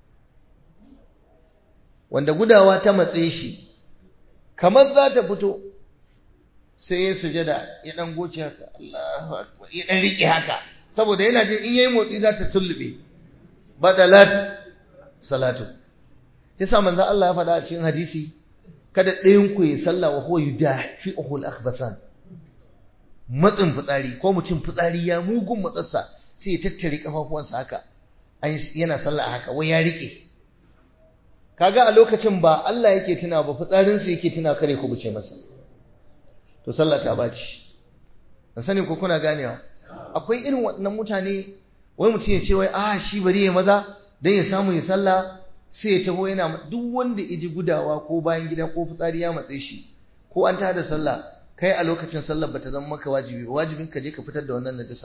Speaker 1: wanda gudawa ta matse shi kamar za ta fito sai ya sujada ya dan goce haka Allahu akbar ya dan rike haka saboda yana jin in yayi motsi za ta sullube badalat salatu yasa manzo Allah ya faɗa a cikin hadisi kada ɗayan ku ya salla wa huwa yudafi'uhu al-akhbasan matsin fitsari ko mutum fitsari ya mugun matsarsa sai ya tattare kafafuwansa haka yana sallah haka wai ya rike kaga a lokacin ba Allah yake tuna ba fitsarinsa yake tuna kare ku buce masa to sallah ta baci ban sani ko kuna ganewa akwai irin waɗannan mutane wai mutum ya ce wai a shi bari ya maza dan ya samu ya sallah sai ya taho yana duk wanda ya ji gudawa ko bayan gida ko fitsari ya matse shi ko an tada sallah kai a lokacin sallar bata zama maka wajibi ba wajibin ka je ka fitar da wannan najasar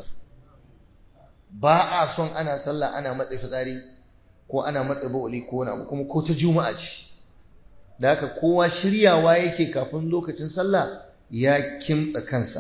Speaker 1: ba a son ana sallah ana matse fitsari ko ana matse bawali ko wani abu kuma ko ta juma'a ce da haka kowa shiryawa yake kafin lokacin sallah ya kimtsa kansa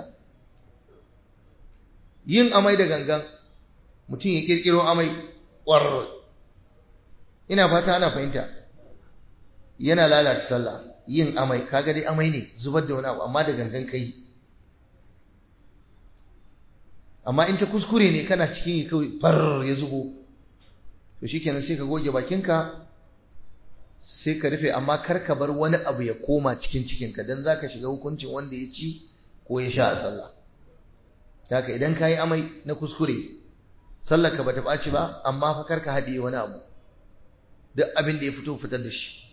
Speaker 1: yin amai da gangan mutum ya kirkiro amai ƙwararra ina fata ana fahimta yana lalata sallah yin amai kaga dai amai ne zubar da wani abu amma da gangan kai amma in ta kuskure ne kana cikin yi kawai far ya zubo to shikenan sai ka goge bakinka sai ka rufe amma kar ka bar wani abu ya koma cikin cikinka don za ka shiga hukuncin wanda ya ci ko ya sha a sallah haka idan ka yi amai na kuskure sallar ka bata ɓaci ba amma fa kar ka haɗiye wani abu duk abin da ya fito fitar da shi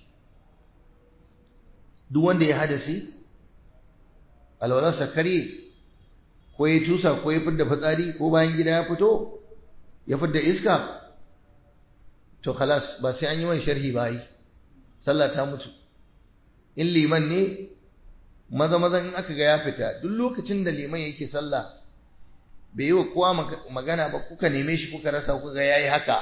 Speaker 1: duk wanda ya hadasi alwalarsa karye ko ya tusa ko ya fidda fitsari ko bayan gida ya fito ya fidda iska to khalas ba sai an yi mai sharhi ba yi sallah ta mutu in liman ne maza maza in aka ga ya fita duk lokacin da liman yake sallah bai yi wa kowa magana ba kuka neme shi kuka rasa kuka ga yayi haka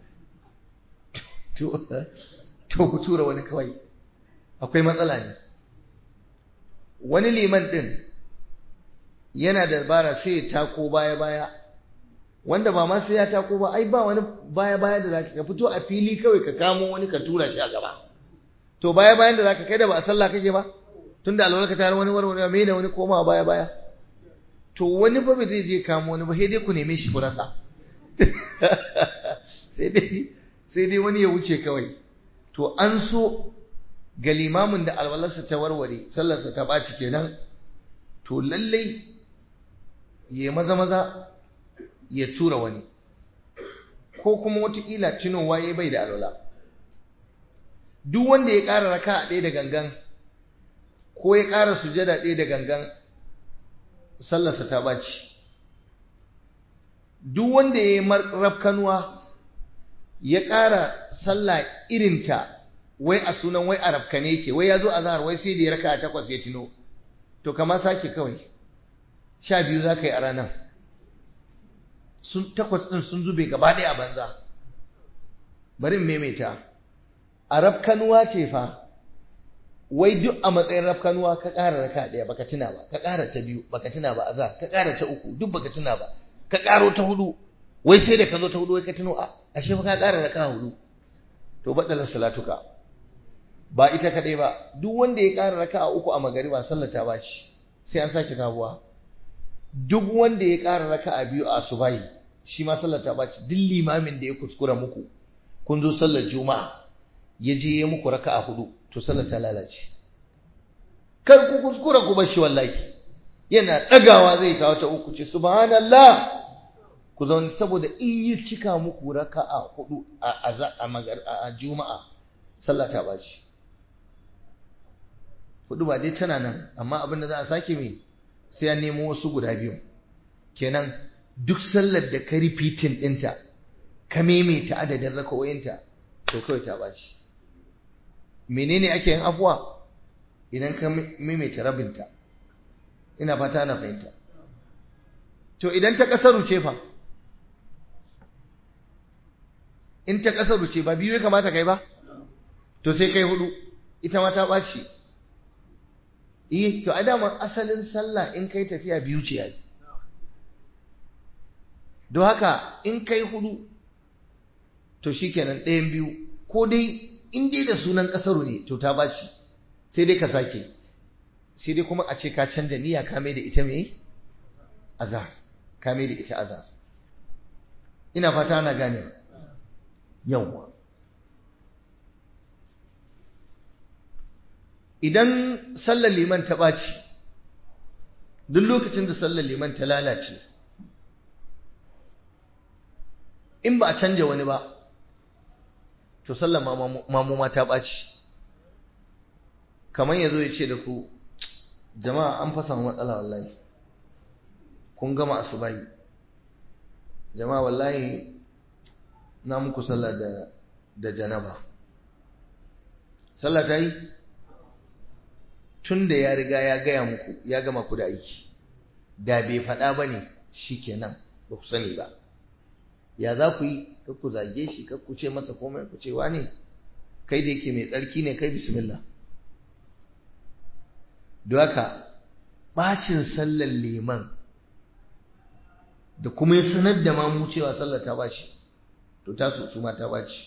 Speaker 1: to to ku tura wani kawai akwai matsala ne wani liman din yana da bara sai ya tako baya baya wanda ba ma sai ya tako ba ai ba wani baya baya da zaka ka fito a fili kawai ka kamo wani ka tura shi a gaba to baya bayan da zaka kai da ba a sallah kake ba tunda alwala ka tare wani warware me da wani koma baya baya to wani fa bai zai je kamo wani ba sai dai ku neme shi ku rasa sai dai sai dai wani ya wuce kawai to an so ga limamin da alwalarsa ta warware sallarsa ta ɓaci kenan to lallai ya maza maza ya tura wani ko kuma watakila tunowa ya bai da alwala duk wanda ya ƙara raka a ɗaya da gangan ko ya ƙara sujada ɗaya da gangan sallarsa ta ɓaci duk wanda ya yi rafkanuwa ya ƙara sallah irinta wai a sunan wai a rafkane ke wai ya zo a zahar wai sai da ya raka a takwas ya tuno to kama sake kawai sha biyu za ka yi a ranar sun takwas ɗin sun zube gaba ɗaya a banza bari in maimaita a rafkanuwa ce fa wai duk a matsayin rafkanuwa ka ƙara raka ɗaya baka tuna ba ka ƙara ta biyu baka tuna ba a za ka ƙara ta uku duk baka tuna ba ka ƙaro ta hudu wai sai da ka zo ta hudu wai ka tuno a ashe fa ka ƙara raka hudu to baɗalar salatuka ba ita kaɗai ba duk wanda ya ƙara raka a uku a magariba sallar ta baci sai an sake sabuwa duk wanda ya ƙara raka a biyu a asubahi shi ma sallar ta baci duk limamin da ya kuskura muku kun zo sallar juma'a ya je ya muku raka a hudu to sallar ta lalace kar ku kuskura ku bar shi wallahi yana ɗagawa zai kawo ta uku ce subhanallah ku zaune saboda in yi cika muku raka a hudu a juma'a sallah ta baci hudu ba dai tana nan amma abin da za a sake mai sai ya nemo wasu guda biyu kenan duk sallar da ka rifitin ɗinta ka maimaita adadin rakawoyinta to kawai ta baci menene ake yin afuwa idan ka maimaita rabinta ina fata na fahimta to idan ta kasaru ce fa in ta kasaru ce ba biyu ya kamata kai ba to sai kai hudu ita ma ta ɓaci eh to a dama asalin sallah in kai tafiya biyu ce yayi don haka in kai hudu to shikenan ɗayan biyu ko dai in dai da sunan kasaru ne to ta ɓaci sai dai ka sake sai dai kuma a ce ka canja niyya ka mai da ita mai azar ka mai da ita azar ina fata ana gane yawwa idan sallar liman ta ɓaci duk lokacin da sallar liman ta lalace in ba a canja wani ba to sallar mamuma ta ɓaci kamar ya zo ya ce da ku jama'a an fasa matsala wallahi kun gama asubahi jama'a wallahi na muku sallah da da janaba sallah ta yi tun da ya riga ya gaya muku ya gama ku da aiki da bai faɗa ba ne shi kenan ba ku sani ba ya za ku yi kar ku zage shi kar ku ce masa komai ku ce ne kai da yake mai tsarki ne kai bismillah don haka ɓacin sallar liman da kuma ya sanar da mamu cewa sallar ta bashi to ta su ma ta baci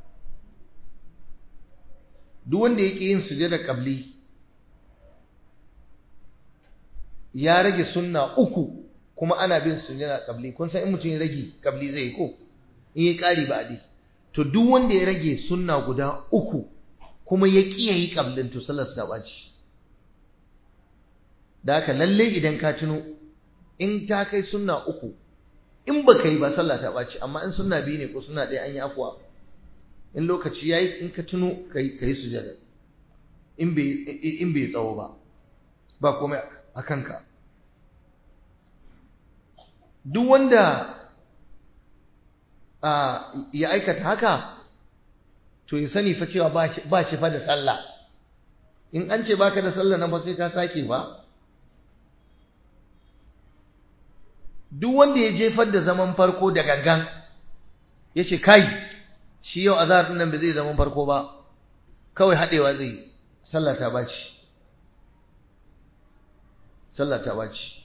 Speaker 1: duk wanda yake yin sujada qabli ya rage sunna uku kuma ana bin sujjada kabli kun san in mutum ya rage kabli zai ko in yi ƙari ba adi to duk wanda ya rage sunna guda uku kuma ya ƙi ya yi kablin to sallar ta ɓaci da haka lalle idan ka tuno in ta kai sunna uku in ba ka yi ba sallah ta ɓaci amma in sunna biyu ne ko sunna ɗaya an yi afuwa in lokaci ya yi in ka tuno ka yi sujada in bai tsawo ba ba komai a kanka duk wanda ya aikata haka to ya sani fa cewa ba shi fa da sallah in an ce baka da sallah nan ba sai ka sake ba duk wanda ya jefar da zaman farko da gangan ya ce kai shi yau azhar din nan ba zai zaman farko ba kawai haɗewa zai sallah ta baci sallah ta baci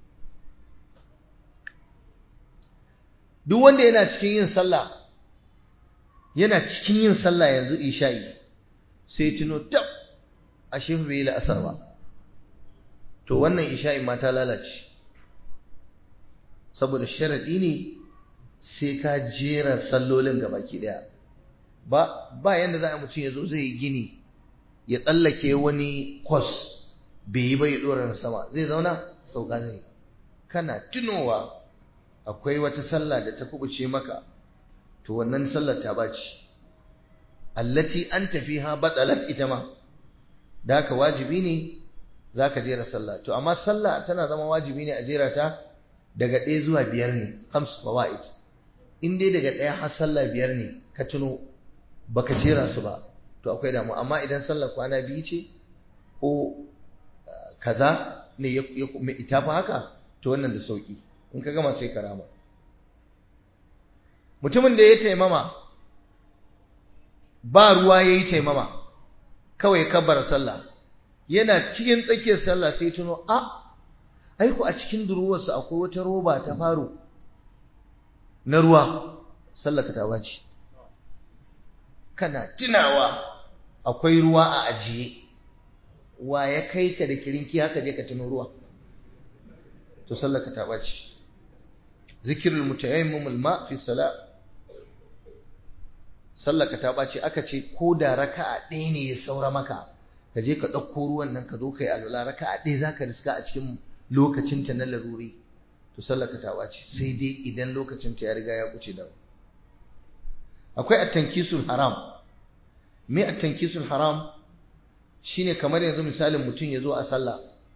Speaker 1: duk wanda yana cikin yin sallah yana cikin yin sallah yanzu isha'i sai tuno tab ashe bai yi la'asar ba to wannan isha'i ma ta lalace saboda sharaɗi ne sai ka jera sallolin ga baki ɗaya ba ba yanda za a mutum ya zo zai yi gini ya tsallake wani kwas bai yi ba ya ɗora na sama zai zauna sauka zai kana tunowa akwai wata sallah da ta kubuce maka to wannan sallar ta baci allati an tafi ha batsalat ita ma da haka wajibi ne za ka jera sallah to amma sallah tana zama wajibi ne a jera ta daga ɗaya zuwa biyar ne hamsu fawaid in dai daga ɗaya har sallah biyar ne ka tuno baka jera su ba to akwai damu amma idan sallar kwana biyu ce ko kaza ne ya ita fa haka to wannan da sauki in ka gama sai karama mutumin da ya taimama ba ruwa ya yi taimama kawai kabbar sallah yana cikin tsakiyar sallah sai tuno a aiku a cikin duruwarsa akwai wata roba ta faro na ruwa sallaka ta bace kana tunawa akwai ruwa a ajiye wa ya kai ka da kirinki haka je ka tuno ruwa to sallaka ta bace zikirul mutayammim alma fi salat sallaka ta bace aka ce ko da raka'a ɗaya ne ya saura maka ka je ka ɗauko ruwan nan ka zo ka yi alwala raka'a ɗaya za ka riska a cikin lokacinta na laruri to sallaka ta bace sai dai idan lokacinta ya riga ya wuce da akwai at-tankisul haram me at-tankisul haram shine kamar yanzu misalin mutum ya zo a sallah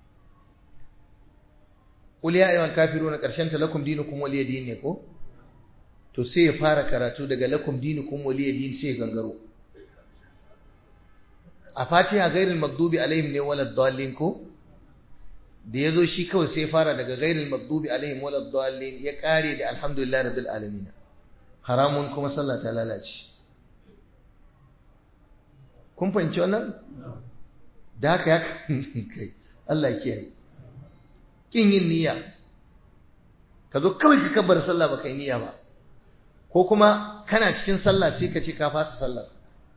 Speaker 1: qul ya ayyuhal kafiruna karshen ta lakum dinukum waliya din ne ko to sai ya fara karatu daga lakum dinukum waliya din sai ya gangaro a fatiha ghairil maghdubi alaihim ne walad dallin ko da yazo shi kawai sai ya fara daga ghairil maghdubi alaihim walad dallin ya kare da alhamdulillah rabbil alamin haramun kuma sallah ta lalace kun fahimci wannan da haka ya kai Allah ya kiyaye kin yin niyya ka zo kawai ka kabbar sallah baka yi niyya ba ko kuma kana cikin sallah sai ka ce ka fasa sallah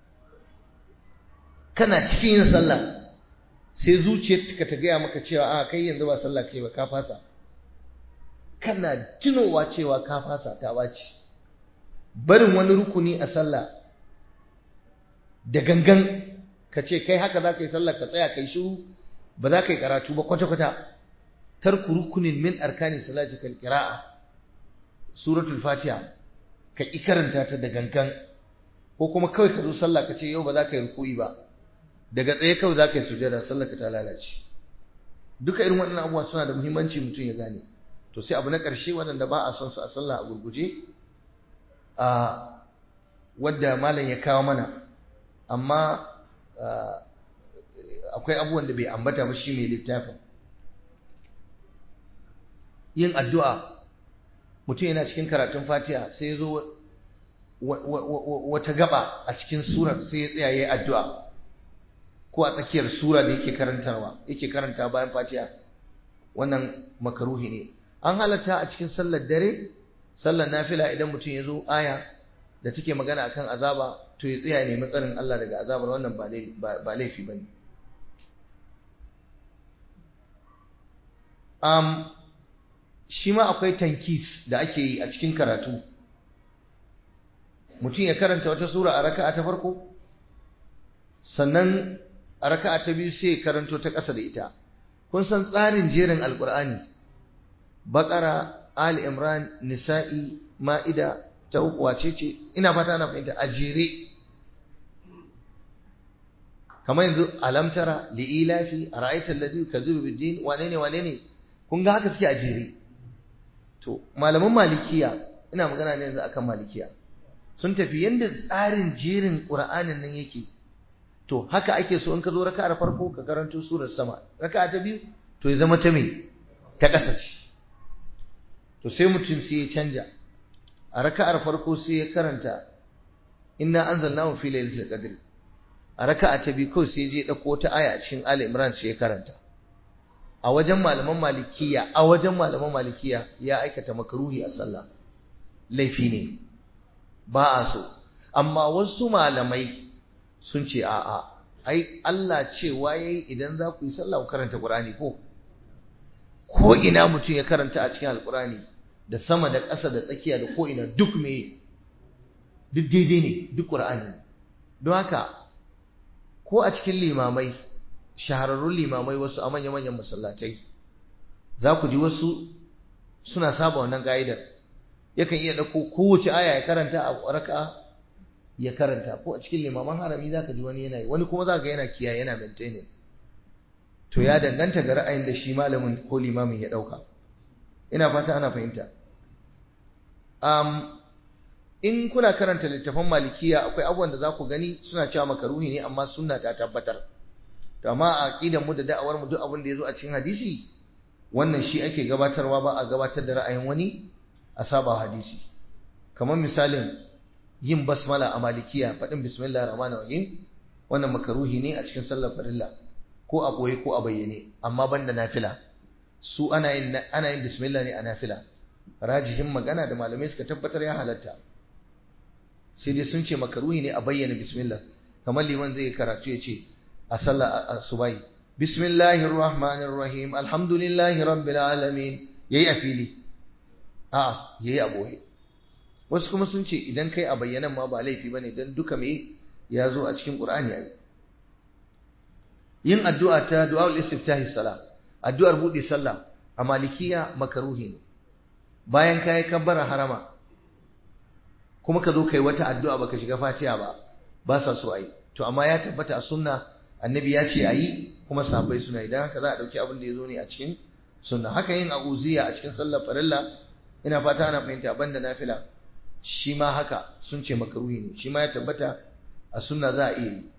Speaker 1: kana cikin yin sallah sai zuciyarka ta gaya maka cewa a kai yanzu ba sallah kai ba ka fasa kana tunowa cewa ka fasa ta baci barin wani rukuni a sallah da gangan ka ce kai haka za ka yi sallah ka tsaya kai shiru ba za ka yi karatu ba kwata-kwata tarku rukunin min arkani salati kal qira'a suratul fatiha ka ki karanta ta da gangan ko kuma kawai ka zo sallah ka ce yau ba za ka yi ruku'i ba daga tsaye kawai za ka yi sujada sallah ka ta lalace duka irin waɗannan abubuwa suna da muhimmanci mutum ya gane to sai abu na ƙarshe waɗanda ba a son su a sallah a gurguje a wadda malam ya kawo mana amma akwai abubuwan da bai ambata ba shi mai littafin yin addu'a mutum yana cikin karatun fatiha sai ya zo wata gaba a cikin surar sai ya tsaya ya yi addu'a ko a tsakiyar sura da yake karantarwa yake karanta bayan fatiha wannan makaruhi ne an halatta a cikin sallar dare sallar nafila idan mutum ya zo aya da take magana akan azaba to ya tsaya ne matsarin Allah daga azabar wannan ba laifi ba ne um, shi ma akwai tankis da ake yi a cikin karatu mutum ya karanta wata sura a raka'a ta farko sannan a raka'a ta biyu sai ya karanto ta ƙasa da ita kun san tsarin jerin alkur'ani baƙara ali imran nisa'i ma'ida ta uku wace ce ina fata ana fahimta a jere kamar yanzu alamtara li'ilafi a ra'aitar ladhi kazibu biddin wane ne wane ne kun ga haka suke a jere to malaman malikiya ina magana ne yanzu akan malikiya sun tafi yanda tsarin jerin qur'anin nan yake to haka ake so in ka zo raka'ar farko ka karanto surar sama raka'a ta biyu to ya zama ta me ta ƙasa ce to sai mutum sai ya canja a raka'ar farko sai ya karanta inna anzalnahu fi lailatul qadr a raka'a ta biyu kawai sai ya je dauko ta aya a cikin Ali Imran sai ya karanta a wajen malaman malikiya a wajen malaman malikiya ya aikata makruhi a sallah laifi ne ba a so amma wasu malamai sun ce a'a ai Allah cewa yayi idan za ku yi sallah ku karanta Qur'ani ko ko ina mutum ya karanta a cikin Alƙur'ani da sama da ƙasa da tsakiya da ko ina duk me duk daidai ne duk Qur'ani don haka ko a cikin limamai shahararrun limamai wasu a manya-manyan masallatai za ku ji wasu suna saba wannan ga'idar yakan iya ɗauko kowace aya ya karanta a raka'a ya karanta ko a cikin limaman harami zaka ji wani yana yi wani kuma zaka yana kiyaye yana maintaining to ya danganta ga ra'ayin da shi malamin ko limamin ya dauka ina fata ana fahimta um, in kuna karanta littafan malikiya akwai abubuwan da za ku gani suna cewa makaruhi ne amma sunna ta tabbatar to amma a aqidan mu da da'awar mu duk abin da yazo a cikin hadisi wannan shi ake gabatarwa ba a gabatar da ra'ayin wani a saba hadisi kamar misalin yin basmala a malikiya faɗin bismillah rahman rahim wannan makaruhi ne a cikin sallar farilla ko a ɓoye ko a bayyane amma banda nafila su ana yin ana yin bismillah ne a nafila rajihin magana da malamai suka tabbatar ya halatta sai dai sun ce makaruhi ne a bayyana bismillah kamar liman zai karatu ya ce a sallar asubai bismillahir rahmanir rahim alhamdulillahi rabbil alamin yayi a fili a yayi a ɓoye wasu kuma sun ce idan kai a bayyanan ma ba laifi bane dan duka me ya zo a cikin Qur'ani ai yin addu'a ta du'aul istiftahi salah addu'ar bude sallah a malikiya makaruhi ne bayan kai kabbara harama kuma ka zo kai wata addu'a baka shiga fatiha ba ba sa so ai to amma ya tabbata a sunna annabi ya ce ayi kuma sahabbai suna idan haka za a dauki abin da ya zo ne a cikin sunna haka yin a'uziya a cikin sallar farilla ina fata ana fahimta banda nafila shi ma haka sun ce makaruhi ne shi ma ya tabbata a sunna za a iya yi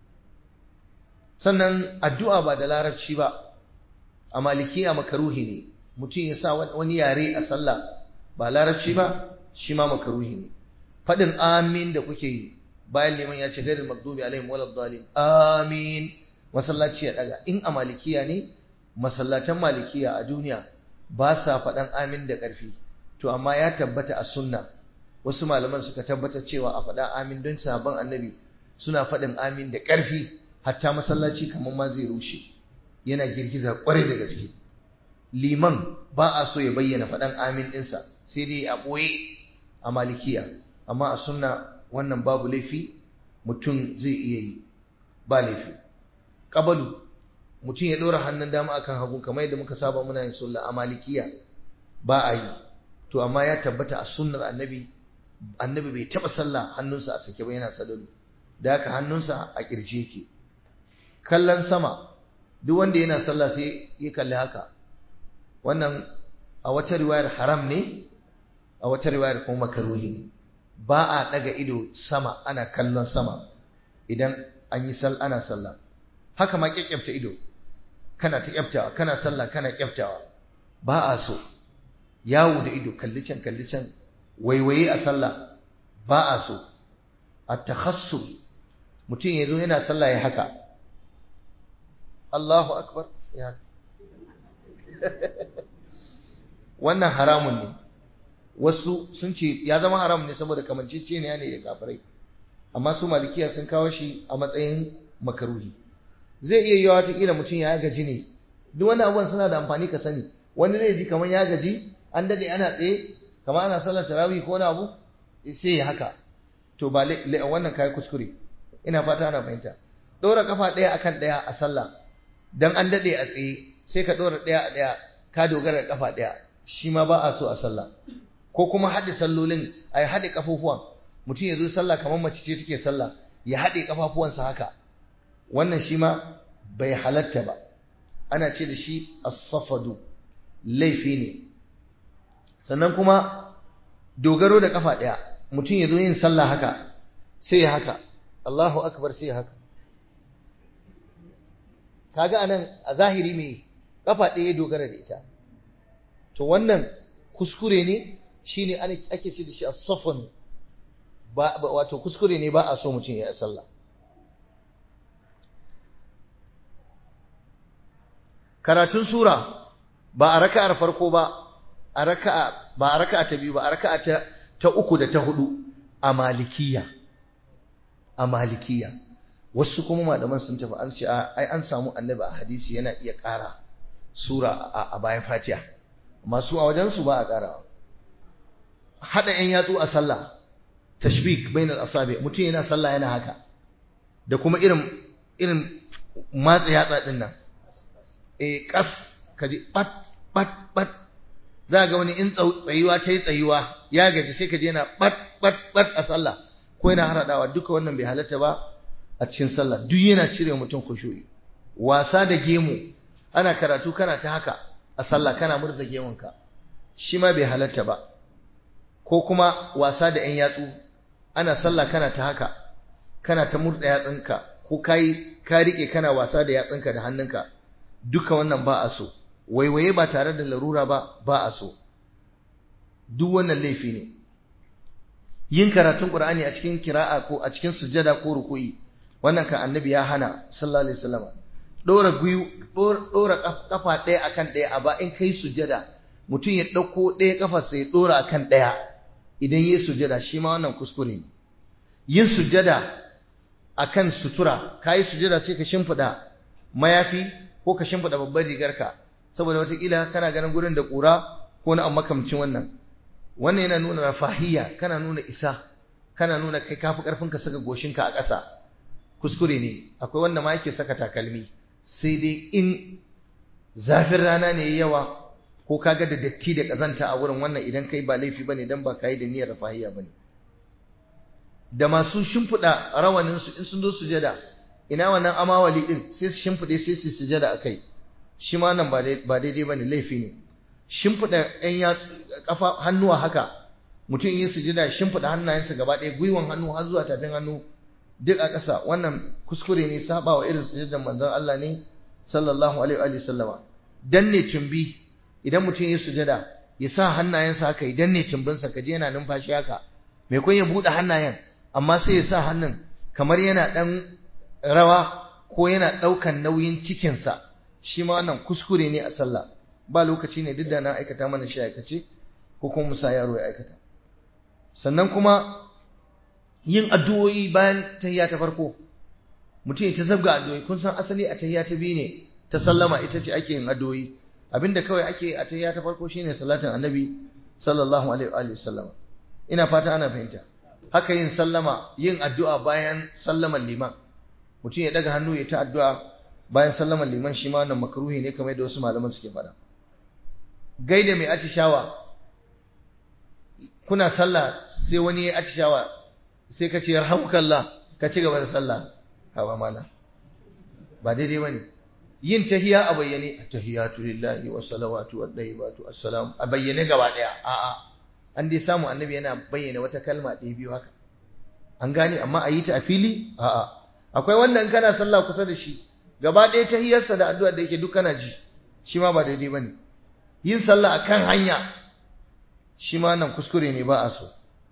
Speaker 1: sannan addu'a ba da larabci ba a malikiya makaruhi ne mutum ya sa wani yare a sallah ba larabci ba shi ma makaruhi ne faɗin amin da kuke yi bayan liman ya ce gairin magdubi alaihim walad dalin amin masallaci ya daga in a malikiya ne masallatan malikiya a duniya ba sa faɗan amin da ƙarfi to amma ya tabbata a sunna wasu malaman suka tabbatar cewa a faɗa amin don sabon annabi suna faɗin amin da ƙarfi hatta masallaci kamar ma zai rushe yana girgiza ƙwarai da gaske liman ba a so ya bayyana faɗan amin ɗinsa sai dai a ɓoye a malikiya amma a sunna wannan babu laifi mutum zai iya yi ba laifi ƙabalu mutum ya ɗora hannun dama akan hagu kamar yadda muka saba muna yin sulla a malikiya ba a yi to amma ya tabbata a sunnar annabi annabi bai taba sallah hannunsa a sake ba yana sadalu da haka hannunsa a kirje yake kallon sama duk wanda yana sallah sai ya kalli haka wannan a wata riwayar haram ne a wata riwayar kuma makaruhi ne ba a daga ido sama ana kallon sama idan an yi sal ana sallah haka ma kyakkyafta ido kana ta kyaftawa kana sallah kana kyaftawa ba a so yawo da ido kalli can kalli can waiwaye a sallah ba a so a takhassul mutum ya zo yana sallah ya haka Allahu akbar ya wannan haramun ne wasu sun ce ya zama haram ne saboda kamancece ne ne da kafirai amma su malikiya sun kawo shi a matsayin makaruhi zai iya yiwa wata kila mutum ya gaji ne duk wani abubuwan suna da amfani ka sani wani zai ji kamar ya gaji an dade ana tsaye kamar ana sallar tarawih ko wani abu sai ya haka to ba wannan kai kuskure ina fata ana fahimta dora kafa daya akan daya a sallah dan an dade a tsaye sai ka dora daya a daya ka dogara da kafa daya shi ma ba a so a sallah ko kuma haɗe sallolin ai haɗe kafofuwan mutum ya zo sallah kamar mace ce take sallah ya haɗe kafafuwansa haka wannan shi ma bai halatta ba ana ce da shi as-safadu laifi ne sannan kuma dogaro da kafa ɗaya mutum ya zo yin sallah haka sai ya haka Allahu akbar sai ya haka kaga anan a zahiri me kafa ɗaya dogara da ita to wannan kuskure ne shine ake ce da shi as-safan ba wato kuskure ne ba a so mutum ya sallah karatun sura ba a raka'ar farko ba a raka'a ba a raka'a ta biyu ba a raka'a ta ta uku da ta hudu a malikiya a malikiya wasu kuma malaman sun tafi an ce ai an samu annabi a hadisi yana iya ƙara sura a bayan fatiha masu a wajen su ba a ƙarawa hada yan yatsu a sallah tashbik bainal asabi mutum yana sallah yana haka da kuma irin irin matsa yatsa din nan eh kas kaji pat pat pat za ga wani in tsayuwa ta yi tsayuwa ya gaji sai ka je yana bat bat bat a sallah ko yana haradawa duka wannan bai halatta ba a cikin sallah duk yana cire mutum khushu'i wasa da gemu ana karatu kana ta haka a sallah kana murza gemunka shi ma bai halatta ba ko kuma wasa da yan yatsu ana sallah kana ta haka kana ta murza yatsunka ko kai ka rike kana wasa da yatsunka da hannunka duka wannan ba a so waiwaye ba tare da larura ba ba a so duk wannan laifi ne yin karatun qur'ani a cikin kira'a ko a cikin sujjada ko ruku'i wannan kan annabi ya hana sallallahu alaihi wasallam dora guyu dora kafa ɗaya akan ɗaya a ba in kai sujjada mutum ya dauko ɗaya kafar sai ya dora akan ɗaya idan yayi sujjada shi ma wannan kuskure ne yin sujjada akan sutura kai sujjada sai ka shimfida mayafi ko ka shimfida babbar rigarka saboda watakila kana ganin gurin da ƙura ko na makamcin wannan wannan yana nuna rafahiyya kana nuna isa kana nuna kai kafi karfin ka saka goshinka a ƙasa kuskure ne akwai wanda ma yake saka takalmi sai dai in zafin rana ne yawa ko kaga da datti da kazanta a wurin wannan idan kai ba laifi bane dan ba kai da niyyar rafahiyya bane da masu shimfiɗa rawanin su in sun zo sujada ina wannan amawali din sai su shimfiɗe sai su sujada akai shi ma nan ba daidai ba ne laifi ne shimfiɗa ‘yan ya ƙafa hannuwa haka mutum yi sujida shimfiɗa hannayensa gaba ɗaya gwiwan hannu har zuwa tafin hannu duk a ƙasa wannan kuskure ne saba wa irin sujudan manzon Allah ne sallallahu alaihi wa sallama danne tumbi idan mutum yi sujada ya sa hannayensa haka ya danne tumbinsa kaje yana numfashi haka mai kun ya buɗe hannayen amma sai ya sa hannun kamar yana ɗan rawa ko yana ɗaukan nauyin cikinsa shi ma wannan kuskure ne a sallah ba lokaci ne duk da na aikata mana shi aikace ko kuma musa yaro ya aikata sannan kuma yin addu'o'i bayan tahiyya ta farko mutum ya ta zabga addu'o'i kun san asali a tahiyya ta biyu ne ta sallama ita ce ake yin addu'o'i abinda kawai ake a tahiyya ta farko shine salatin annabi sallallahu alaihi wa sallama ina fata ana fahimta haka yin sallama yin addu'a bayan sallaman liman mutum ya daga hannu ya ta addu'a bayan sallaman liman shi ma wannan makruhi ne kamar yadda wasu malaman suke faɗa gaida mai atishawa kuna sallah sai wani ya atishawa sai ka ce yarhamukallah ka ci gaba da sallah hawa mala ba daidai bane yin tahiya a bayyane tahiyatu lillahi was salawatu wat tayyibatu assalam a bayyane gaba daya a'a an dai samu annabi yana bayyana wata kalma ɗaya biyu haka an gane amma a yi ta a fili a'a akwai wanda in kana sallah kusa da shi gaba ɗaya ta hiyarsa da addu'a da yake duk kana ji shi ma ba daidai ba ne yin sallah a kan hanya shi ma nan kuskure ne ba a so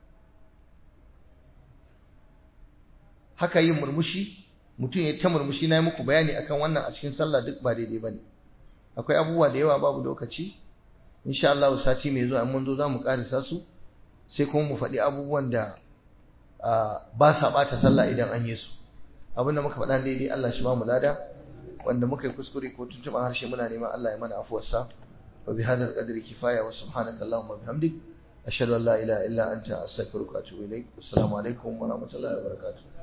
Speaker 1: haka yin murmushi mutum ya ta murmushi na yi muku bayani akan wannan a cikin sallah duk ba daidai ba ne akwai abubuwa da yawa babu lokaci insha Allah sati mai zuwa mun zo za mu karisa su sai kuma mu faɗi abubuwan da ba sa ɓata sallah idan an yi su abinda muka faɗa daidai Allah shi ba mu lada wanda muka yi kuskure ko tuntuɓa harshe muna neman Allah ya mana afuwarsa wa bi hadha al-qadri kifaya wa subhanaka allahumma bihamdik ashhadu an la ilaha illa anta astaghfiruka wa atubu ilaik assalamu alaikum wa rahmatullahi wa barakatuh